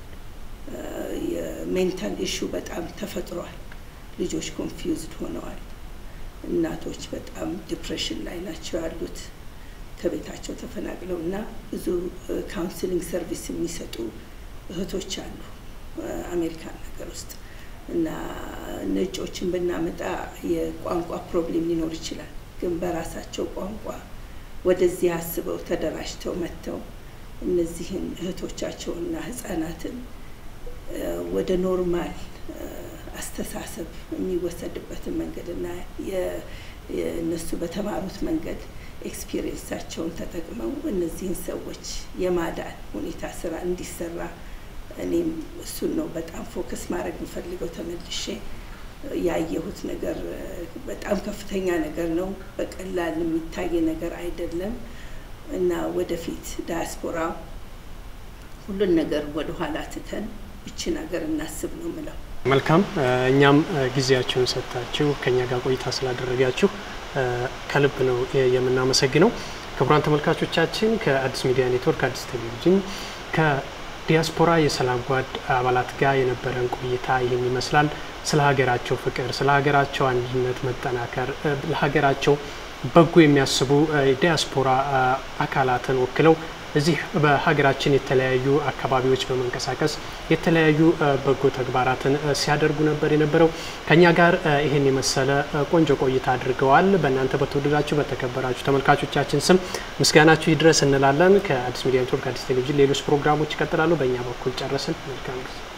የሜንታል ኢሹ በጣም ተፈጥሯል። ልጆች ኮንፊውዝድ ሆነዋል። እናቶች በጣም ዲፕሬሽን ላይ ናቸው ያሉት ከቤታቸው ተፈናቅለው እና ብዙ ካውንስሊንግ ሰርቪስ የሚሰጡ እህቶች አሉ አሜሪካን ነገር ውስጥ እና ነጮችን ብናመጣ የቋንቋ ፕሮብሌም ሊኖር ይችላል። ግን በራሳቸው ቋንቋ ወደዚህ አስበው ተደራጅተው መጥተው እነዚህን እህቶቻቸውና ህጻናትን ወደ ኖርማል አስተሳሰብ የሚወሰድበትን መንገድ እና እነሱ በተማሩት መንገድ ኤክስፒሪየንሳቸውን ተጠቅመው እነዚህን ሰዎች የማዳን ሁኔታ ስራ እንዲሰራ እኔም እሱን ነው በጣም ፎከስ ማድረግ የምፈልገው። ተመልሼ ያየሁት ነገር በጣም ከፍተኛ ነገር ነው። በቀላል የሚታይ ነገር አይደለም እና ወደፊት ዳያስፖራ ሁሉን ነገር ወደኋላ ትተን ይችን ሀገር እናስብ ነው ምለው። መልካም። እኛም ጊዜያችሁን ሰጥታችሁ ከኛ ጋር ቆይታ ስላደረጋችሁ ከልብ ነው የምናመሰግነው። ክቡራን ተመልካቾቻችን ከአዲስ ሚዲያ ኔትወርክ አዲስ ቴሌቪዥን ከዲያስፖራ የሰላም ጓድ አባላት ጋር የነበረን ቆይታ ይህን ይመስላል። ስለ ሀገራቸው ፍቅር፣ ስለ ሀገራቸው አንድነት መጠናከር፣ ለሀገራቸው በጎ የሚያስቡ ዲያስፖራ አካላትን ወክለው እዚህ በሀገራችን የተለያዩ አካባቢዎች በመንቀሳቀስ የተለያዩ በጎ ተግባራትን ሲያደርጉ ነበር የነበረው። ከኛ ጋር ይህን የመሰለ ቆንጆ ቆይታ አድርገዋል። በእናንተ በተወደዳችሁ በተከበራችሁ ተመልካቾቻችን ስም ምስጋናችሁ ይድረስ እንላለን። ከአዲስ ሚዲያ ኔትወርክ አዲስ ቴሌቪዥን ሌሎች ፕሮግራሞች ይቀጥላሉ። በእኛ በኩል ጨረስን። መልካም ጊዜ